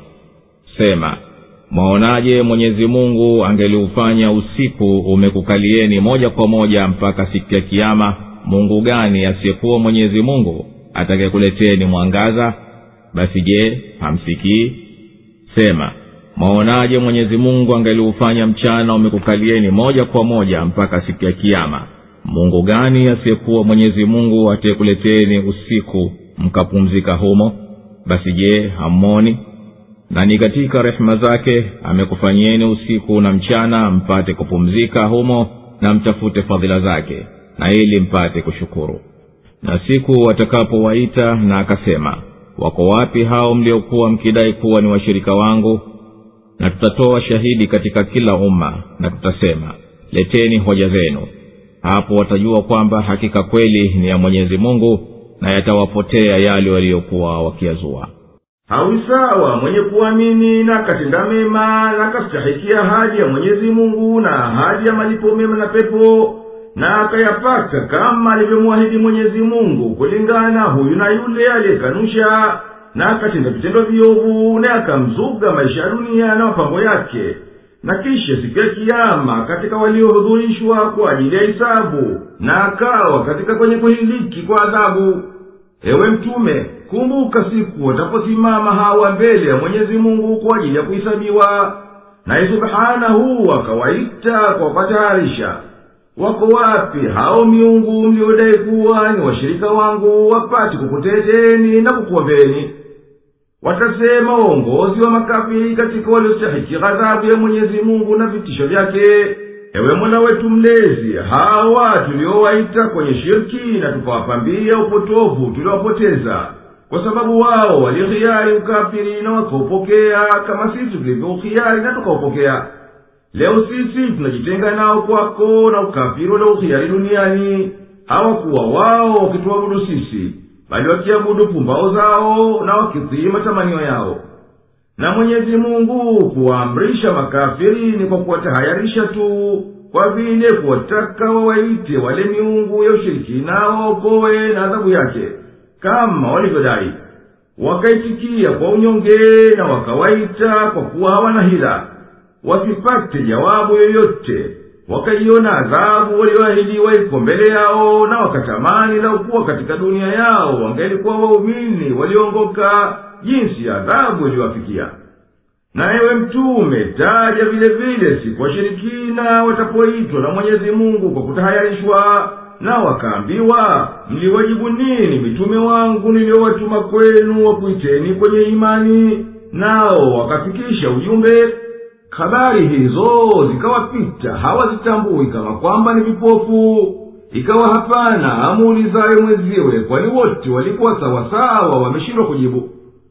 Speaker 1: sema mwaonaje mwenyezi mungu angeliufanya usiku umekukalieni moja kwa moja mpaka siku ya kiama mungu gani asiyekuwa mwenyezi mungu atakayekuleteni mwangaza basi je hamsikii sema mwaonaje mwenyezi mungu angeliufanya mchana umekukalieni moja kwa moja mpaka siku ya kiama mungu gani asiyekuwa mwenyezi mungu atayekuleteni usiku mkapumzika humo basi je hammoni na ni katika rehema zake amekufanyieni usiku na mchana mpate kupumzika humo na mtafute fadhila zake na ili mpate kushukuru na siku watakapowaita na akasema wako wapi hao mliokuwa mkidai kuwa ni washirika wangu na tutatoa shahidi katika kila umma na tutasema leteni hoja zenu hapo watajua kwamba hakika kweli ni ya mwenyezi mungu na yatawapotea yale waliyokuwa wakiyazua
Speaker 2: hawi sawa mwenye kuamini na akatenda mema na akastahikia ahadi ya mwenyezi mungu na ahadi ya malipo mema na pepo na akayapata kama alivyomwahidi mwenyezi mungu kulingana huyu na yule aliyekanusha na akatenda vitendo viovu na akamzuga maisha ya dunia na mapambo yake na kisha siku ya kiama katika waliohudhurishwa kwa ajili ya hisabu na akawa katika kwenye kuhiliki kwa adhabu ewe mtume kumbuka siku wataposimama hawa mbele ya mwenyezi mungu kwa ajili ya kuhisabiwa naye subhanahu akawaita kwa kupataharisha wako wapi hao miungu mliodai kuwa ni washirika wangu wapate kukuteteni na kukuombeni watasema uongozi wa makafiri katika waliostahiki ghadhabu ya mwenyezi mungu na vitisho vyake ewe mola wetu mlezi hawa tuliowaita kwenye shirki na tukawapambia upotovu tuliowapoteza kwa sababu wao walihiari ukafiri na wakaupokea kama sisi tulivyouhiari na tukaupokea leo sisi tunajitenga nao kwako na ukafiri waliouhiari duniani hawakuwa wao wakituabudu sisi bali wakiabudu pumbao zao na wakitii matamanio yao na mwenyezi mungu kuwaamrisha makafiri ni kwa kuwatahayarisha tu kwa vile kuwataka wawaite wale miungu ya ushirikina waokowe na adhabu yake kama walivyodai wakaitikia kwa unyonge na wakawaita kwa kuwa hawana hila wasipate jawabu yoyote wakaiona adhabu walioahidiwa iko mbele yao na wakatamani laukuwa katika dunia yao wangelikuwa waumini waliongoka jinsi adhabu iliwafikia na ewe mtume taja vile vile siku washirikina watapoitwa na mwenyezi mungu kwa kutahayarishwa na wakaambiwa mliwajibu nini mitume wangu niliyowatuma kwenu wakuiteni kwenye imani nao wakafikisha ujumbe habari hizo zikawapita hawazitambui kama kwamba ni vipofu ikawa hapana amuulizaye mwenziwe kwani wote walikuwa sawasawa wameshindwa kujibu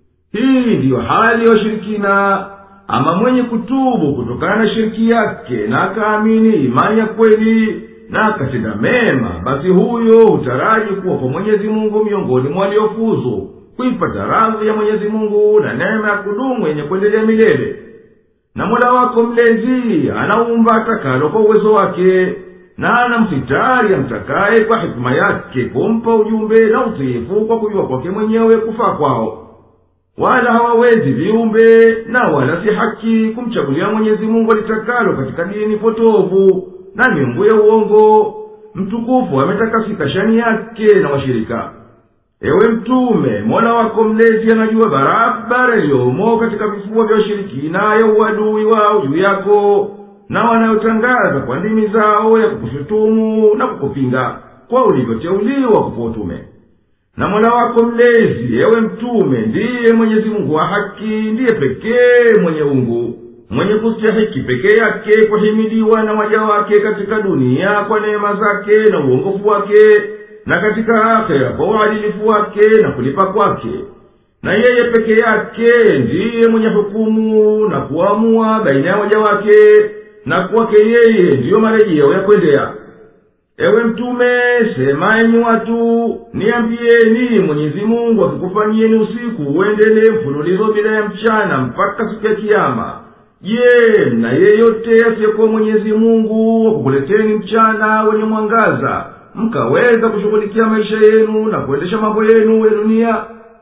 Speaker 2: hii ndiyo hali ya washirikina ama mwenye kutubu kutokana na shiriki yake na akaamini imani ya kweli na akatenda mema basi huyo hutaraji kuwa kwa mwenyezi mungu miongoni mwa waliofuzu kuipata radhi ya mwenyezi mungu na neema ya kudumu yenye kuendelea milele na mola wako mlezi anaumba atakalo kwa uwezo wake na anamsitari amtakaye kwa hikima yake kumpa ujumbe na utiifu kwa kujua kwake mwenyewe kufaa kwao wala hawawezi viumbe na wala si haki kumchagulia mwenyezi mungu alitakalo katika dini potovu na miungu ya uongo mtukufu ametakasika shani yake na washirika ewe mtume mola wako mlezi anajua barabara iliyomo katika vifua vya washirikina ya uadui wao juu yako na wanayotangaza kwa ndimi zao ya kukushutumu na kukupinga kwa ulivyoteuliwa kupa utume na mola wako mlezi ewe mtume ndiye mwenyezi mungu wa haki ndiye pekee mwenye ungu mwenye kustahiki pekee yake kuhimidiwa na waja wake katika dunia kwa neema zake na uongofu wake na katika akhera kwa uadilifu wake na kulipa kwake na yeye peke yake ndiye mwenye hukumu na kuamua baina ya waja wake na kwake yeye ndiyo marejeo ya kwendea ewe mtume sema enyi watu niambieni mwenyezi mungu akikufanyieni usiku uendelee mfululizo bila ya mchana mpaka siku ya kiama je mna yeyote asiyekuwa mwenyezi mungu wakukuleteni mchana wenye mwangaza mkaweza kushughulikia maisha yenu na kuendesha mambo yenu ya dunia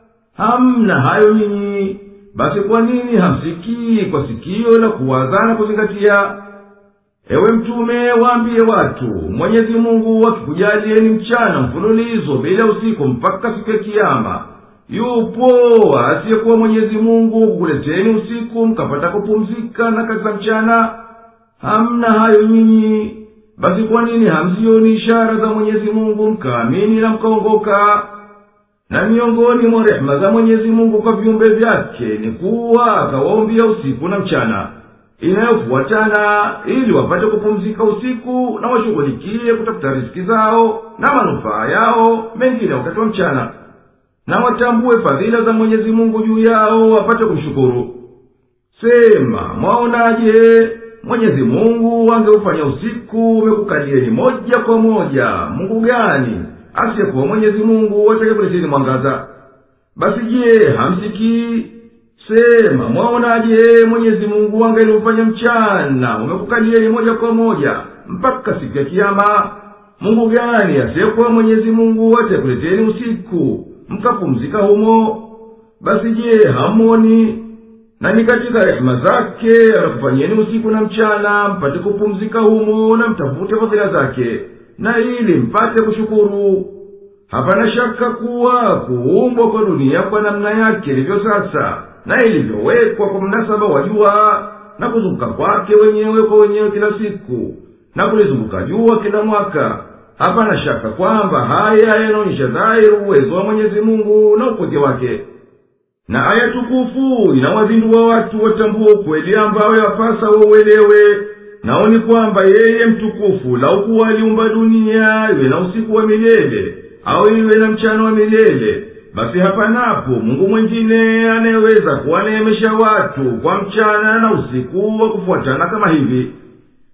Speaker 2: hamna hayo nyinyi basi kwa nini hamsikii kwa sikio la kuwaza na kuzingatia ewe mtume waambie watu mwenyezi mungu akikujalieni mchana mfululizo bila usiku mpaka siku ya kiama yupo asiyekuwa mwenyezi mungu kukuleteni usiku mkapata kupumzika na kazi za mchana hamna hayo nyinyi basi kwa nini hamzioni ishara za mwenyezi mungu mkaamini na mkaongoka na miongoni mwa rehema za mwenyezi mungu kwa viumbe vyake ni kuwa akawaombia usiku na mchana inayofuatana ili wapate kupumzika usiku na washughulikie kutafuta riski zao na manufaa yao mengine wakati wa mchana na watambue fadhila za mwenyezi mungu juu yao wapate kumshukuru sema mwaonaje mwenyezi mungu angeufanya usiku umekukalieni moja kwa moja mungu gani asiyekuwa mwenyezi mungu atakakuleteni mwangaza basi je hamsikii sema mwaonaje mwenyezi mungu angeliufanya mchana umekukalieni moja kwa moja mpaka siku ya kiama mungu gani asiyekuwa mwenyezi mungu atakuleteni usiku mkapumzika humo basi je hamoni na ni katika rehema zake anakufanyieni usiku na mchana mpate kupumzika humo na mtafute fadhila zake na ili mpate kushukuru hapana shaka kuwa kuumbwa kwa dunia kwa namna yake ilivyo sasa na ilivyowekwa kwa mnasaba wa jua na kuzunguka kwake wenyewe kwa wenyewe kila siku na kulizunguka jua kila mwaka hapana shaka kwamba haya yanaonyesha dhahiri uwezo wa mwenyezi mungu na upweke wake na aya tukufu inawazindua watu watambua ukweli ambayo yapasa wauelewe nao ni kwamba yeye mtukufu laukuwa aliumba dunia iwe na usiku wa milele au iwe na mchana wa milele basi hapanapo mungu mwingine anayeweza kuwaneemesha watu kwa mchana na usiku wa kufuatana kama hivi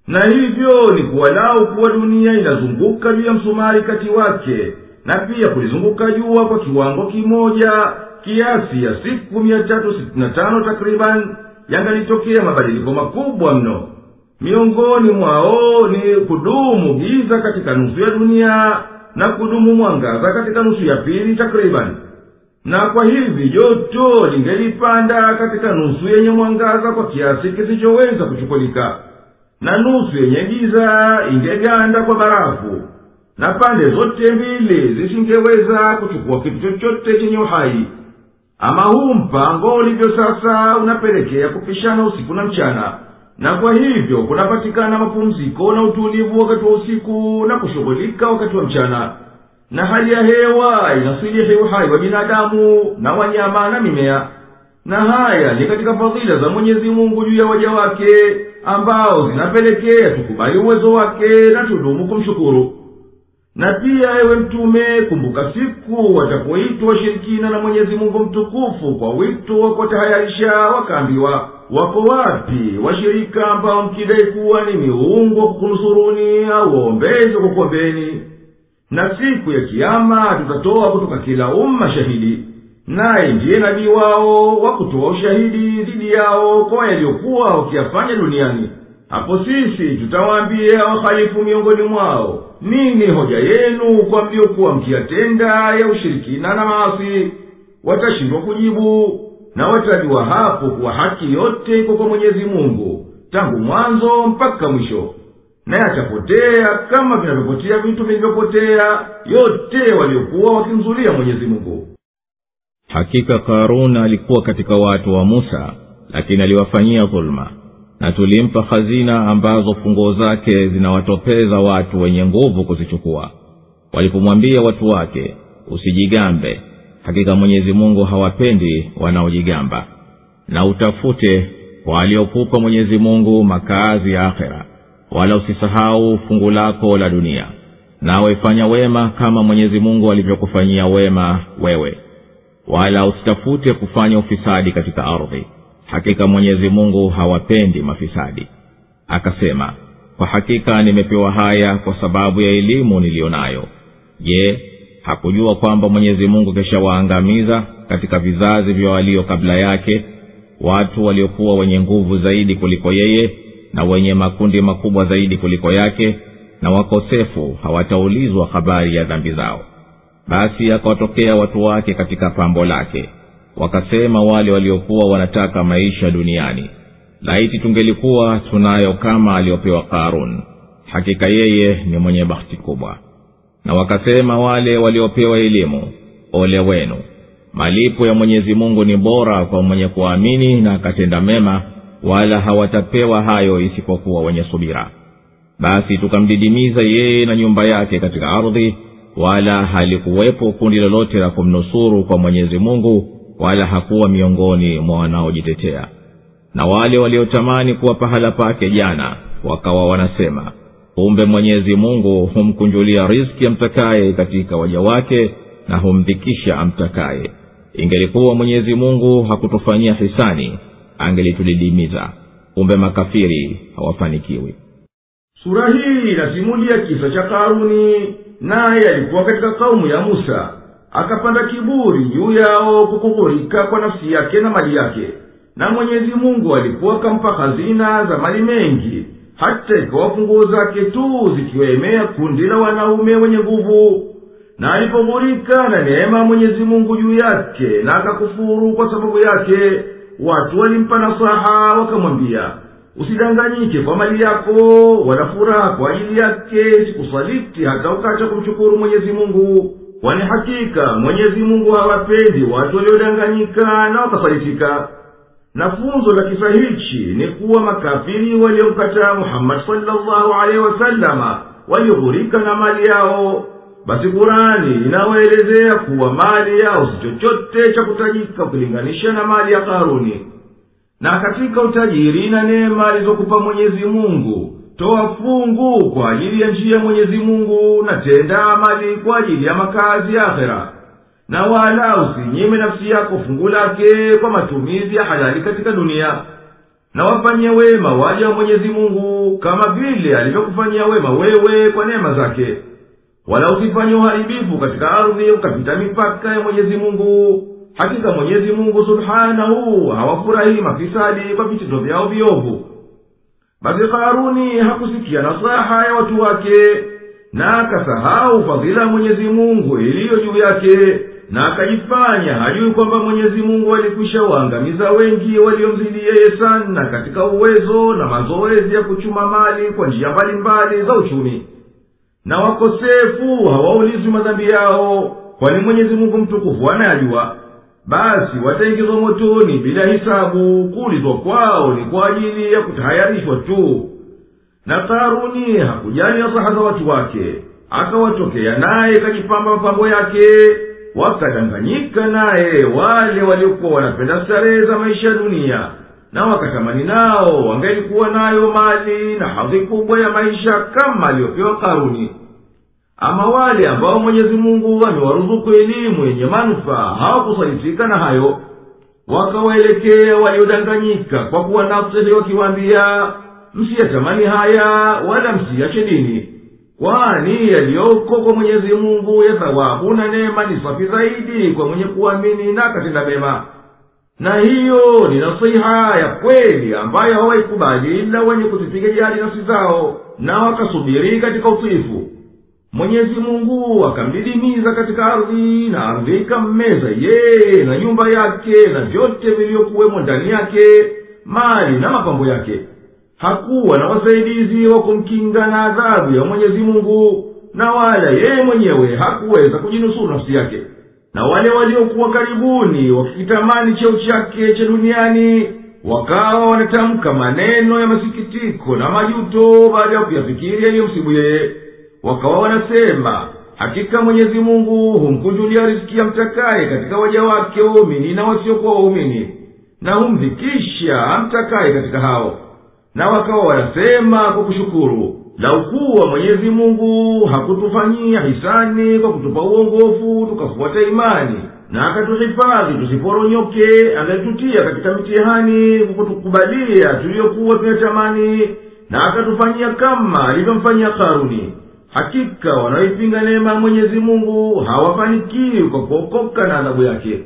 Speaker 2: na hivyo ni kuwalau kuwa dunia inazunguka juu ya msumari kati wake na pia kulizunguka jua kwa kiwango kimoja kiasi ya siku mia tatu sitini na tano takriban yangalitokea mabadiliko makubwa mno miongoni mwao ni kudumu giza katika nusu ya dunia na kudumu mwangaza katika nusu ya pili takriban na kwa hivi joto lingelipanda katika nusu yenye mwangaza kwa kiasi kisichoweza kuchukulika na nusu yenye giza ingeganda kwa barafu na pande zote mbili zisingeweza kuchukua kitu chochote chenye uhai ama huu mpango ulivyo sasa unapelekea kupishana usiku na mchana na kwa hivyo kunapatikana mapumziko na utulivu wakati wa usiku na kushughulika wakati wa mchana na hali ya hewa inasilihi uhai wa binadamu na wanyama na mimea na haya ni katika fadhila za mwenyezi mungu juu ya waja wake ambao zinapelekea tukubali uwezo wake na tudumu kumshukuru na pia ewe mtume kumbuka siku watapoitwa washirikina na mwenyezi mungu mtukufu kwa wito wa kuwatahayarisha wakaambiwa wako wapi washirika ambao mkidai kuwa ni miungu wa kukunusuruni au waombezi wa kukuombeni na siku ya kiama tutatoa kutoka kila umma shahidi naye ndiye nabii wao wa kutoa ushahidi dhidi yao kwa yaliyokuwa wakiyafanya duniani hapo sisi tutawaambia wahalifu miongoni mwao nini hoja yenu kwa mliokuwa mkiyatenda ya ushirikina na maasi watashindwa kujibu na watajua hapo kuwa haki yote iko kwa mwenyezi mungu tangu mwanzo mpaka mwisho naye atapotea kama vinavyopotea vitu vilivyopotea yote waliokuwa wakimzulia mwenyezi mungu
Speaker 1: hakika karun alikuwa katika watu wa musa lakini aliwafanyia dhuluma na tulimpa hazina ambazo funguo zake zinawatopeza watu wenye nguvu kuzichukua walipomwambia watu wake usijigambe hakika mwenyezi mungu hawapendi wanaojigamba na utafute kwa aliokupa mwenyezi mungu makaazi ya akhera wala usisahau fungu lako la dunia nawe fanya wema kama mwenyezi mungu alivyokufanyia wema wewe wala usitafute kufanya ufisadi katika ardhi hakika mwenyezi mungu hawapendi mafisadi akasema kwa hakika nimepewa haya kwa sababu ya elimu niliyo nayo je hakujua kwamba mwenyezi mungu keshawaangamiza katika vizazi vya walio kabla yake watu waliokuwa wenye nguvu zaidi kuliko yeye na wenye makundi makubwa zaidi kuliko yake na wakosefu hawataulizwa habari ya dhambi zao basi akawatokea watu wake katika pambo lake wakasema wale waliokuwa wanataka maisha duniani laiti tungelikuwa tunayo kama aliyopewa karun hakika yeye ni mwenye bahati kubwa na wakasema wale waliopewa elimu ole wenu malipo ya mwenyezi mungu ni bora kwa mwenye kuamini na akatenda mema wala hawatapewa hayo isipokuwa wenye subira basi tukamdidimiza yeye na nyumba yake katika ardhi wala halikuwepo kundi lolote la kumnusuru kwa mwenyezi mungu wala hakuwa miongoni mwa wanaojitetea na wale waliotamani kuwa pahala pake jana wakawa wanasema kumbe mwenyezi mungu humkunjulia riski amtakaye katika waja wake na humdhikisha amtakaye ingelikuwa mwenyezi mungu hakutufanyia hisani angelitudidimiza kumbe makafiri hawafanikiwi
Speaker 2: sura hii inasimulia kisa cha karuni naye alikuwa katika kaumu ya musa akapanda kiburi juu yao kukukurika kwa nafsi yake na mali yake na mwenyezi mungu alikuwa akampa hazina za mali mengi hata ikawa funguo zake tu zikiwaemea kundi la wanaume wenye nguvu na alipoghurika na neema ya mwenyezi mungu juu yake na akakufuru kwa sababu yake watu walimpa nasaha wakamwambia usidanganyike kwa mali yako wala furaha kwa ajili yake sikusaliti hata ukacha kumshukuru mwenyezi mungu kwani hakika mwenyezi mungu hawapendi watu waliodanganyika na wakasalitika na funzo la kisa hichi ni kuwa makafiri waliomkataa muhammadi salllahu alehi wasalama walioghurika na mali yao basi kurani inawaelezea kuwa mali yao si chochote cha kutajika ukilinganisha na mali ya karuni na katika utajiri na neema alizokupa mwenyezi mungu toa fungu kwa ajili ya njia ya mwenyezi mungu na tenda amali kwa ajili ya makazi ya akhera na wala usinyime nafsi yako fungu lake kwa matumizi ya halali katika dunia na wafanyie wema waja wa mwenyezi mungu kama vile alivyokufanyia wema wewe kwa neema zake wala usifanye uharibifu katika ardhi ukapita mipaka ya mwenyezi mungu hakika mwenyezi mungu subhanahu hawafurahii mafisadi kwa vitendo vyao viovu basi karuni hakusikia nasaha ya watu wake na akasahau fadhila ya mwenyezi mungu iliyo juu yake na akajifanya hajui kwamba mwenyezi mungu alikwisha waangamiza wengi waliomzidi yeye sana katika uwezo na mazoezi ya kuchuma mali kwa njia mbalimbali za uchumi na wakosefu hawaulizwi madhambi yao kwani mwenyezi mungu mtukufu anayajua basi wataingizwa motoni bila hisabu kuulizwa kwao ni kwa ajili ya kutahayarishwa tu na karuni hakujali nasaha za watu wake akawatokea naye kajipamba mapambo yake wakadanganyika naye wale waliokuwa wanapenda starehe za maisha ya dunia na wakatamani nao wangelikuwa nayo mali na hadhi kubwa ya maisha kama aliyopewa karuni ama wale ambao mwenyezi mungu amewaruzuku elimu yenye manufaa hawakusalitika na hayo wakawaelekea waliodanganyika kwa kuwa nafsi wakiwaambia msiyatamani haya wala msiyache dini kwani yaliyoko kwa mwenyezi mungu ya thawabu na neema ni safi zaidi kwa mwenye kuamini na akatenda mema na hiyo ni nasiha ya kweli ambayo hawaikubali ila wenye kuzipiga jali nafsi zao na wakasubiri katika utiifu mwenyezi mungu akamdidimiza katika ardhi na ardhi ikammeza yeye na nyumba yake na vyote vilivyokuwemo ndani yake mali na mapambo yake hakuwa na wasaidizi wa kumkinga na adhabu ya mwenyezi mungu na wala yeye mwenyewe hakuweza kujinusuru nafsi yake na wale waliokuwa karibuni wakikitamani cheo chake cha duniani wakawa wanatamka maneno ya masikitiko na majuto baada ya kuyafikiri yaliyomsibu yeye wakawa wanasema hakika mwenyezi mungu humkunjulia riski ya mtakaye katika waja wake waumini na wasiokuwa waumini na humdhikisha amtakaye katika hao na wakawa wanasema kwa kushukuru laukuwa mwenyezi mungu hakutufanyia hisani kwa kutupa uongofu tukafuata imani na akatuhifadhi tusiporonyoke angalitutia katika mitihani kwa kutukubalia tuliyokuwa tunatamani na akatufanyia kama alivyomfanyia karuni hakika wanaoipinga neema ya mwenyezi mungu hawafanikiwi kwa kuokoka na adhabu yake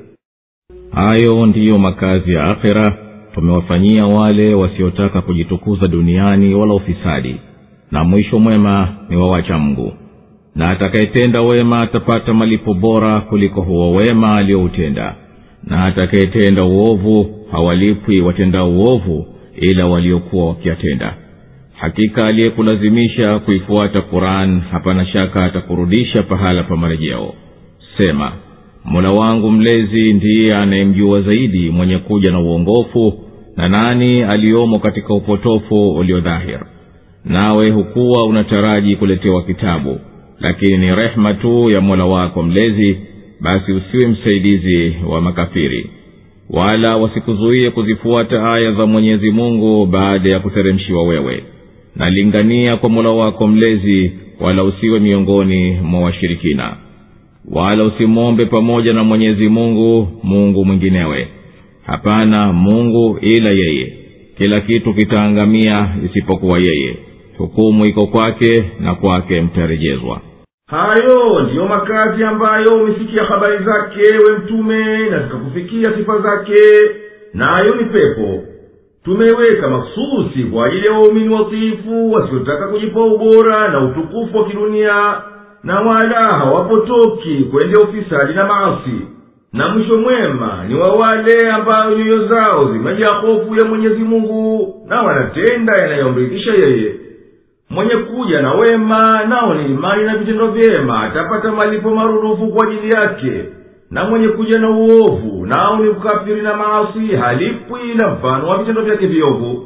Speaker 1: hayo ndiyo makazi ya akhera tumewafanyia wale wasiotaka kujitukuza duniani wala ufisadi na mwisho mwema ni wawacha mgu na atakayetenda wema atapata malipo bora kuliko huo wema aliyoutenda na atakayetenda uovu hawalipwi watenda uovu ila waliokuwa wakiyatenda hakika aliyekulazimisha kuifuata quran hapana shaka atakurudisha pahala pa marejeo sema mola wangu mlezi ndiye anayemjua zaidi mwenye kuja na uongofu na nani aliyomo katika upotofu uliodhahir nawe hukuwa unataraji kuletewa kitabu lakini ni rehema tu ya mola wako mlezi basi usiwe msaidizi wa makafiri wala wasikuzuie kuzifuata aya za mwenyezi mungu baada ya kuteremshiwa wewe nalingania kwa mola wako mlezi wala usiwe miongoni mwa washirikina wala usimwombe pamoja na mwenyezi mungu mungu mwinginewe hapana mungu ila yeye kila kitu kitaangamia isipokuwa yeye hukumu iko kwake na kwake mtarejezwa
Speaker 2: hayo ndiyo makazi ambayo umesikia habari zake we mtume na zikakufikia sifa zake nayo ni pepo tumeweka maksusi kwa ajili ya waumini watiifu wasiotaka kujipa ubora na utukufu wa kidunia na wala hawapotoki kwendea ufisadi na maasi na mwisho mwema ni wa wale ambayo nyoyo zao zimejaa hofu ya mwenyezi mungu na wanatenda yanayomridhisha yeye mwenye kuja na wema nao ni imani na vitendo vyema atapata malipo marudufu kwa ajili yake na mwenye kuja na uovu nao ni ukafiri na maasi halipwi na mfano wa vitendo vyake viovu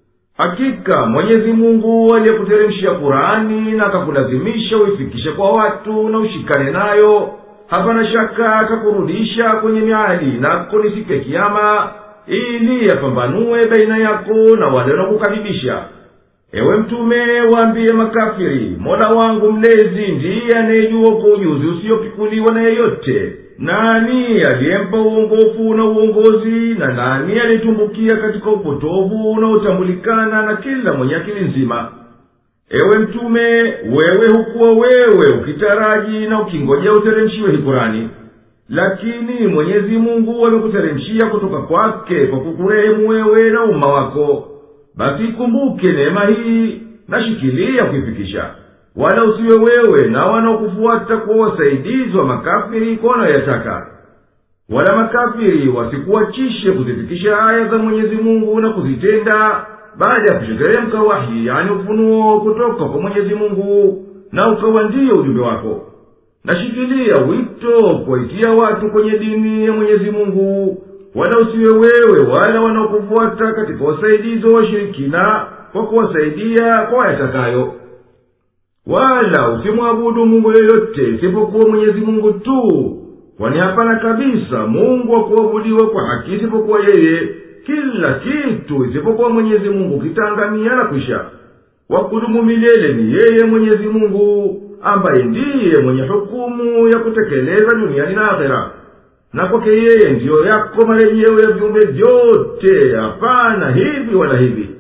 Speaker 2: hakika mwenyezi mungu aliyekuteremshia kurani na akakulazimisha uifikishe kwa watu na ushikane nayo hapana shaka atakurudisha kwenye miadi nako ni siku ya kiama ili yapambanue baina yako na wale wanaokukadhibisha ewe mtume waambiye makafiri mola wangu mlezi ndiye anayejua kwa ujuzi usiyopikuliwa na yeyote nani aliyempa uongofu na uongozi na nani aliyetumbukia katika upotovu unaotambulikana na kila mwenye akili nzima ewe mtume wewe hukuwa wewe ukitaraji na ukingojea uteremshiwe hii kurani lakini mwenyezi mungu amekuteremshia kutoka kwake kwa kukurehemu wewe na umma wako basi ikumbuke neema hii na shikilia kuifikisha wala usiwe wewe na wanaokufuata kuwa wasaidizi wa makafiri kwa wanayoyataka wala makafiri wasikuachishe kuzifikisha aya za mwenyezi mungu na kuzitenda baada ya kusheteremka wahi yani ufunuo kutoka kwa mwenyezi mungu na ukawa ndiyo ujumbe wako nashikilia wito kuwaitia watu kwenye dini ya mwenyezi mungu wala usiwe wewe wala wanaokufuata katika wasaidizi wa washirikina kwa kuwasaidia kwa wayatakayo wala usimwabudu mungu yoyote isipokuwa mwenyezi mungu tu kwani hapana kabisa mungu wa kuabudiwa kwa haki isipokuwa yeye kila kitu isipokuwa mwenyezi mungu kitaangamia na kwisha wakudumu milele ni yeye mwenyezi mungu ambaye ndiye mwenye hukumu ya kutekeleza duniani na akhera na kwake yeye ndiyo yako marejeo ya viumbe vyote hapana hivi wala hivi